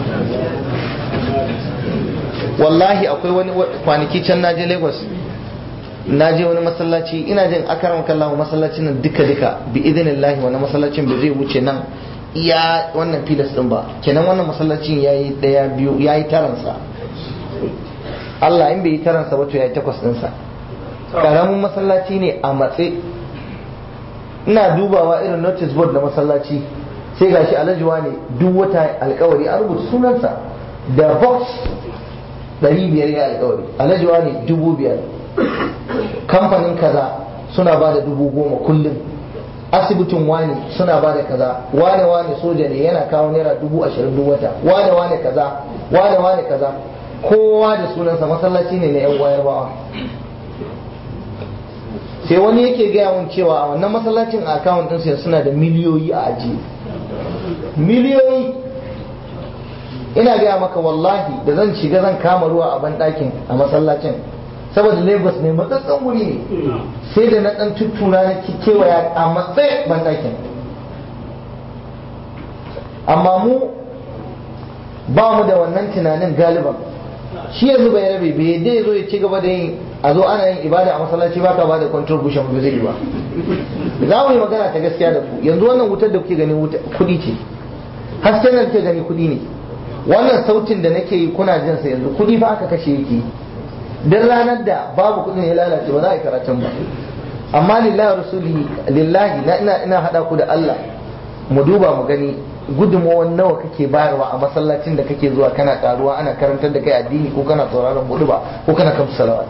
Speaker 1: wallahi akwai wani kwanaki can naje lagos naje wani masallaci ina jin akaram kallahu masallacin nan duka duka bi idinillahi wani masallacin ba zai wuce nan iya wannan filas din ba kenan wannan masallacin yayi daya biyu yayi taransa Allah in bai yi taransa ba to yayi takwas ɗinsa karamin masallaci ne a matse ina dubawa irin notice board na masallaci sai gashi alajuwa ne duk wata alkawari an rubuta sunansa da box 500 ya alkawari alajuwa ne dubu biyar kamfanin kaza suna ba da dubu goma kullum asibitin wani suna ba da kaza wane wane soja ne yana kawo naira dubu ashirin duk wata wane wane kaza wane wane kaza kowa da sunansa masallaci ne na yan wayar bawa sai wani yake gaya mun cewa a wannan masallacin a akawun ɗinsa suna da miliyoyi a ajiye miliyoyi ina gaya maka wallahi da zan shiga zan kama ruwa a banɗakin a masallacin saboda lagos ne matsatsan wuri ne sai da na ɗan tuttura na kewaya a matsayin banɗakin amma mu ba mu da wannan tunanin galiban shi yanzu bai rabe bai yadda ya zo ya ci gaba da yin a zo ana yin ibada a masallaci baka ba da contribution ba zai yi ba za mu yi magana ta gaskiya da ku yanzu wannan wutar da kuke gani kudi ce hasken da kuke gani kudi ne wannan sautin da nake yi kuna jin sa yanzu kudi fa aka kashe yake dan ranar da babu kudin ya lalace ba za a yi karatun ba amma lillahi rasuli lillahi na ina ina hada ku da Allah mu duba mu gani gudunmawar nawa kake bayarwa a masallacin da kake zuwa kana karuwa ana karantar da kai addini ko kana sauraron hudu ba ko kana kamsu salawat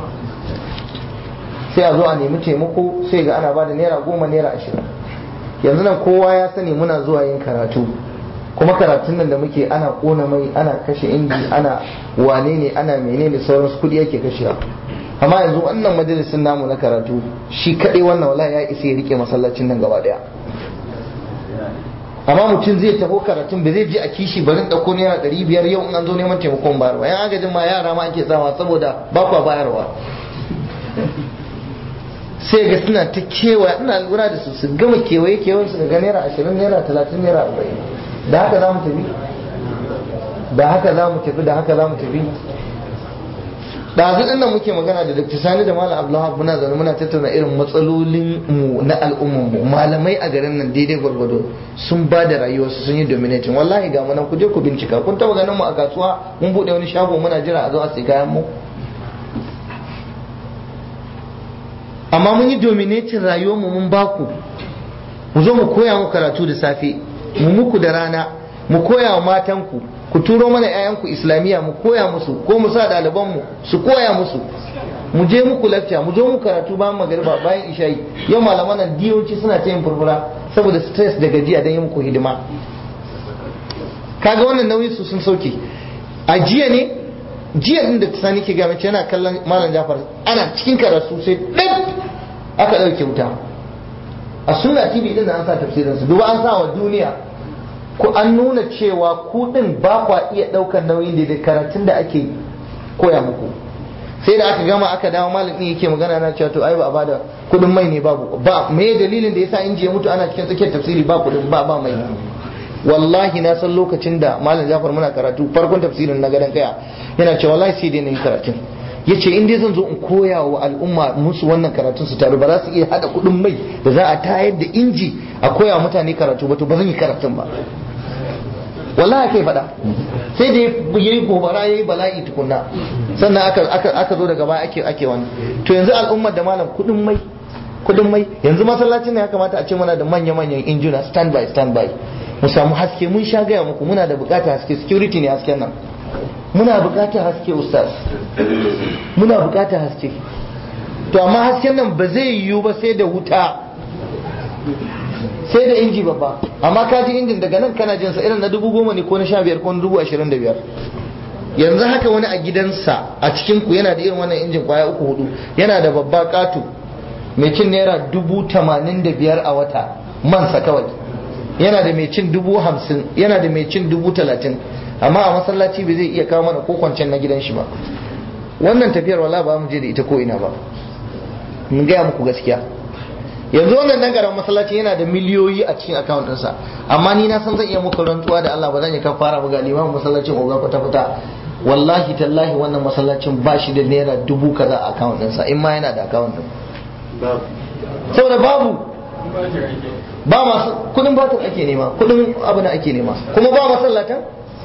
Speaker 1: sai a zo a nemi taimako sai ga ana ba da naira goma naira ashirin yanzu nan kowa ya sani muna zuwa yin karatu kuma karatun nan da muke ana kona mai ana kashe inji ana wane ne ana menene sauransu kudi yake kashewa amma yanzu wannan majalisin namu na karatu shi kaɗai wannan wala ya isa ya rike masallacin nan gaba daya amma mutum zai taho karatun ba zai je a kishi barin ɗauko naira ɗari biyar yau in an zo neman taimakon bayarwa yan agajin ma yara ma ake tsawa saboda ba kwa bayarwa sai ga suna ta kewa ina lura da su su gama kewaye kewayen su daga naira ashirin naira talatin naira arba'in da haka za mu tafi da haka za mu tafi da haka za mu tafi ɗazu ɗin nan muke magana da Dr. Sani da Malam Abdullahi muna zaune muna tattauna irin matsalolin mu na al'umman mu malamai a garin nan daidai gwargwado sun ba da rayuwarsu sun yi dominating wallahi ga mu nan ku je ku bincika kun taba ganin mu a kasuwa mun bude wani shago muna jira a zo a sai kayan mu amma mun yi dominating rayuwar mu mun baku mu zo mu koya mu karatu da safe mu muku da rana mu koya wa matanku ku turo mana 'ya'yanku islamiyya mu koya musu ko mu sa ɗalibanmu su koya musu mu je muku lacca mu zo mu karatu bayan magariba bayan isha'i yau malaman nan diyoci suna ta yin furfura saboda stress da gajiya don yi muku hidima kaga wannan nauyin su sun sauke a jiya ne jiya din da sani ke gama yana kallon malam jafar ana cikin karatu sai ɗan aka ɗauke wuta a sunna tv din da an sa tafsirin su duba an sa wa duniya ku an nuna cewa ku din ba kwa iya ɗaukar nauyin da karatun da ake koya muku sai da aka gama aka dawo malam din yake magana na cewa to ai ba a bada kudin mai ne babu ba me dalilin da yasa inji ya mutu ana cikin tsakiyar tafsiri ba kudin ba ba mai wallahi na san lokacin da malam Jafar muna karatu farkon tafsirin na gadan kaya yana cewa wallahi sai dai na yi karatun yace in dai zan zo in koya wa al'umma musu wannan karatun su taru ba za su iya hada kudin mai da za a tayar da inji a koya mutane karatu ba to ba zan yi karatun ba wallahi kai faɗa sai da yayi gobara yayi bala'i tukunna sannan aka aka aka zo daga baya ake ake wani to yanzu al'ummar da malam kudin mai kudin mai yanzu masallacin ne ya kamata a ce muna da manya manyan injuna stand by stand by mu samu haske mun sha gaya muku muna da bukatar haske security ne hasken nan muna bukatar haske ustaz muna bukatar haske to amma hasken nan ba zai yiwu ba sai da wuta sai da inji babba amma ka ji injin daga nan kana jinsa irin na dubu goma ne ko na sha biyar ko na dubu ashirin da biyar yanzu haka wani a gidansa a cikin ku yana da irin wannan injin kwaya uku hudu yana da babba katu mai cin naira dubu tamanin da biyar a wata mansa kawai yana da mai cin dubu hamsin yana da mai cin dubu talatin amma a masallaci bai zai iya kawo mana ko kwancen na gidan shi ba wannan tafiyar wala ba mu je da ita ko ina ba mun gaya muku gaskiya yanzu wannan dan garan masallaci yana da miliyoyi a cikin account ɗinsa amma ni na san zan iya muku rantsuwa da Allah ba zan yi kafara ba ga limamin masallacin oga kwata kwata wallahi tallahi wannan masallacin ba shi da naira dubu kaza a account ɗinsa in ma yana da account ɗin saboda babu ba masu kudin batir ake nema kudin abu na ake nema kuma ba masallatan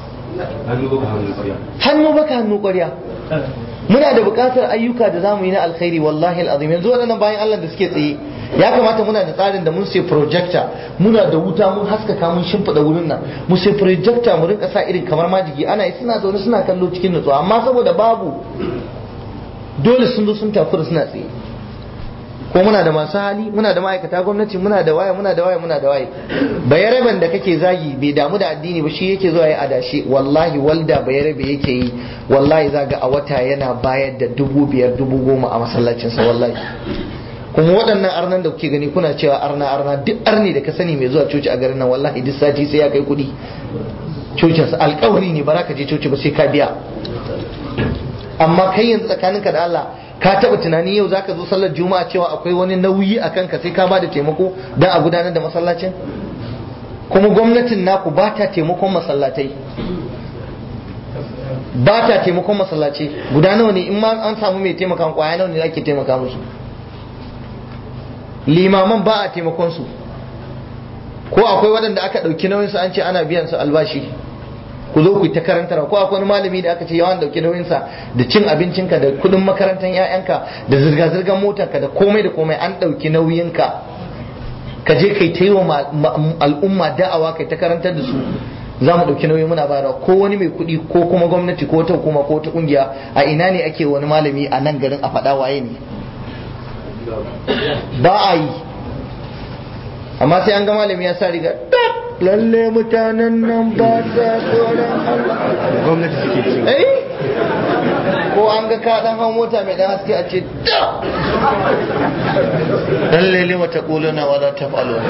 Speaker 1: hannu baka hannu ƙwarya muna da buƙatar ayyuka da zamu yi na alkhairi wallahi alazim yanzu waɗannan bayan Allah da suke tsaye ya kamata muna da tsarin da mun sai projector muna da wuta mun haskaka mun shimfiɗa wurin nan mu sai projector mu rinka sa irin kamar majigi ana yi suna zaune suna kallo cikin nutsuwa amma saboda babu dole sun zo sun tafi suna tsaye ko muna da masu hali muna da ma'aikata gwamnati muna da waya muna da waya muna da waya bayaraben da kake zagi bai damu da addini ba shi yake zuwa ya adashi wallahi walda bayarabe yake yi wallahi zaga a wata yana bayar da dubu biyar dubu goma a masallacinsa wallahi kuma waɗannan arnan da kuke gani kuna cewa arna arna duk arni da ka sani mai zuwa coci a garin nan wallahi duk sati sai ya kai kuɗi cocinsa alkawari ne ba za ka je coci ba sai ka biya amma kai yanzu tsakaninka da Allah ka taba tunani yau zaka zo sallar juma'a cewa akwai wani nauyi a kanka sai ka bada taimako don a gudanar da masallacin kuma gwamnatin naku ba ta taimakon masallatai ba ta taimakon masallaci guda nawa ne in ma an samu mai taimaka kwaya nawa ne ake taimaka musu limaman ba a taimakon su ko akwai waɗanda aka ɗauki nauyin su an ce ana biyan su albashi ku zo ku yi ta karantar ko akwai wani malami da aka ce yawan dauki nauyinsa da cin abincinka da kudin makarantar 'ya'yanka da zirga-zirgar motarka da komai da komai an dauki nauyinka ka je kai ta yi wa al'umma da'awa kai ta karantar da su za mu dauki nauyi muna bayarwa ko wani mai kuɗi ko kuma gwamnati ko ta hukuma ko ta kungiya a ina ne ake wani malami a nan garin a faɗa waye ne ba a yi amma sai an ga malami ya sa riga lalle mutanen nan ba sa tsoron
Speaker 2: gwamnati suke ci
Speaker 1: eh ko an ga ka dan hau mota mai dan haske a ce da lalle lima ta kuluna wala ta falo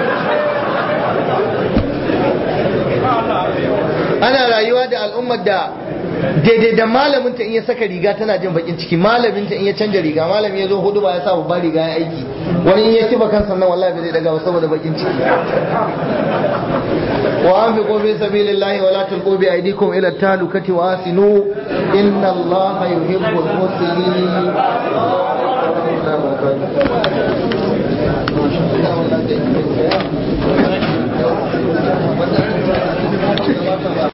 Speaker 1: ana rayuwa da al'ummar da daidai da malamin ta in ya saka riga tana jin bakin ciki malamin ta in ya canja riga malami ya zo hudu ba ya sa babban riga ya aiki wani in ya kiba kansa nan wallahi bai zai daga ba saboda bakin ciki wa anfiqu fi sabilillahi wa la tulqu bi aydikum ila at-talukati wa asinu inna allaha yuhibbul muslimin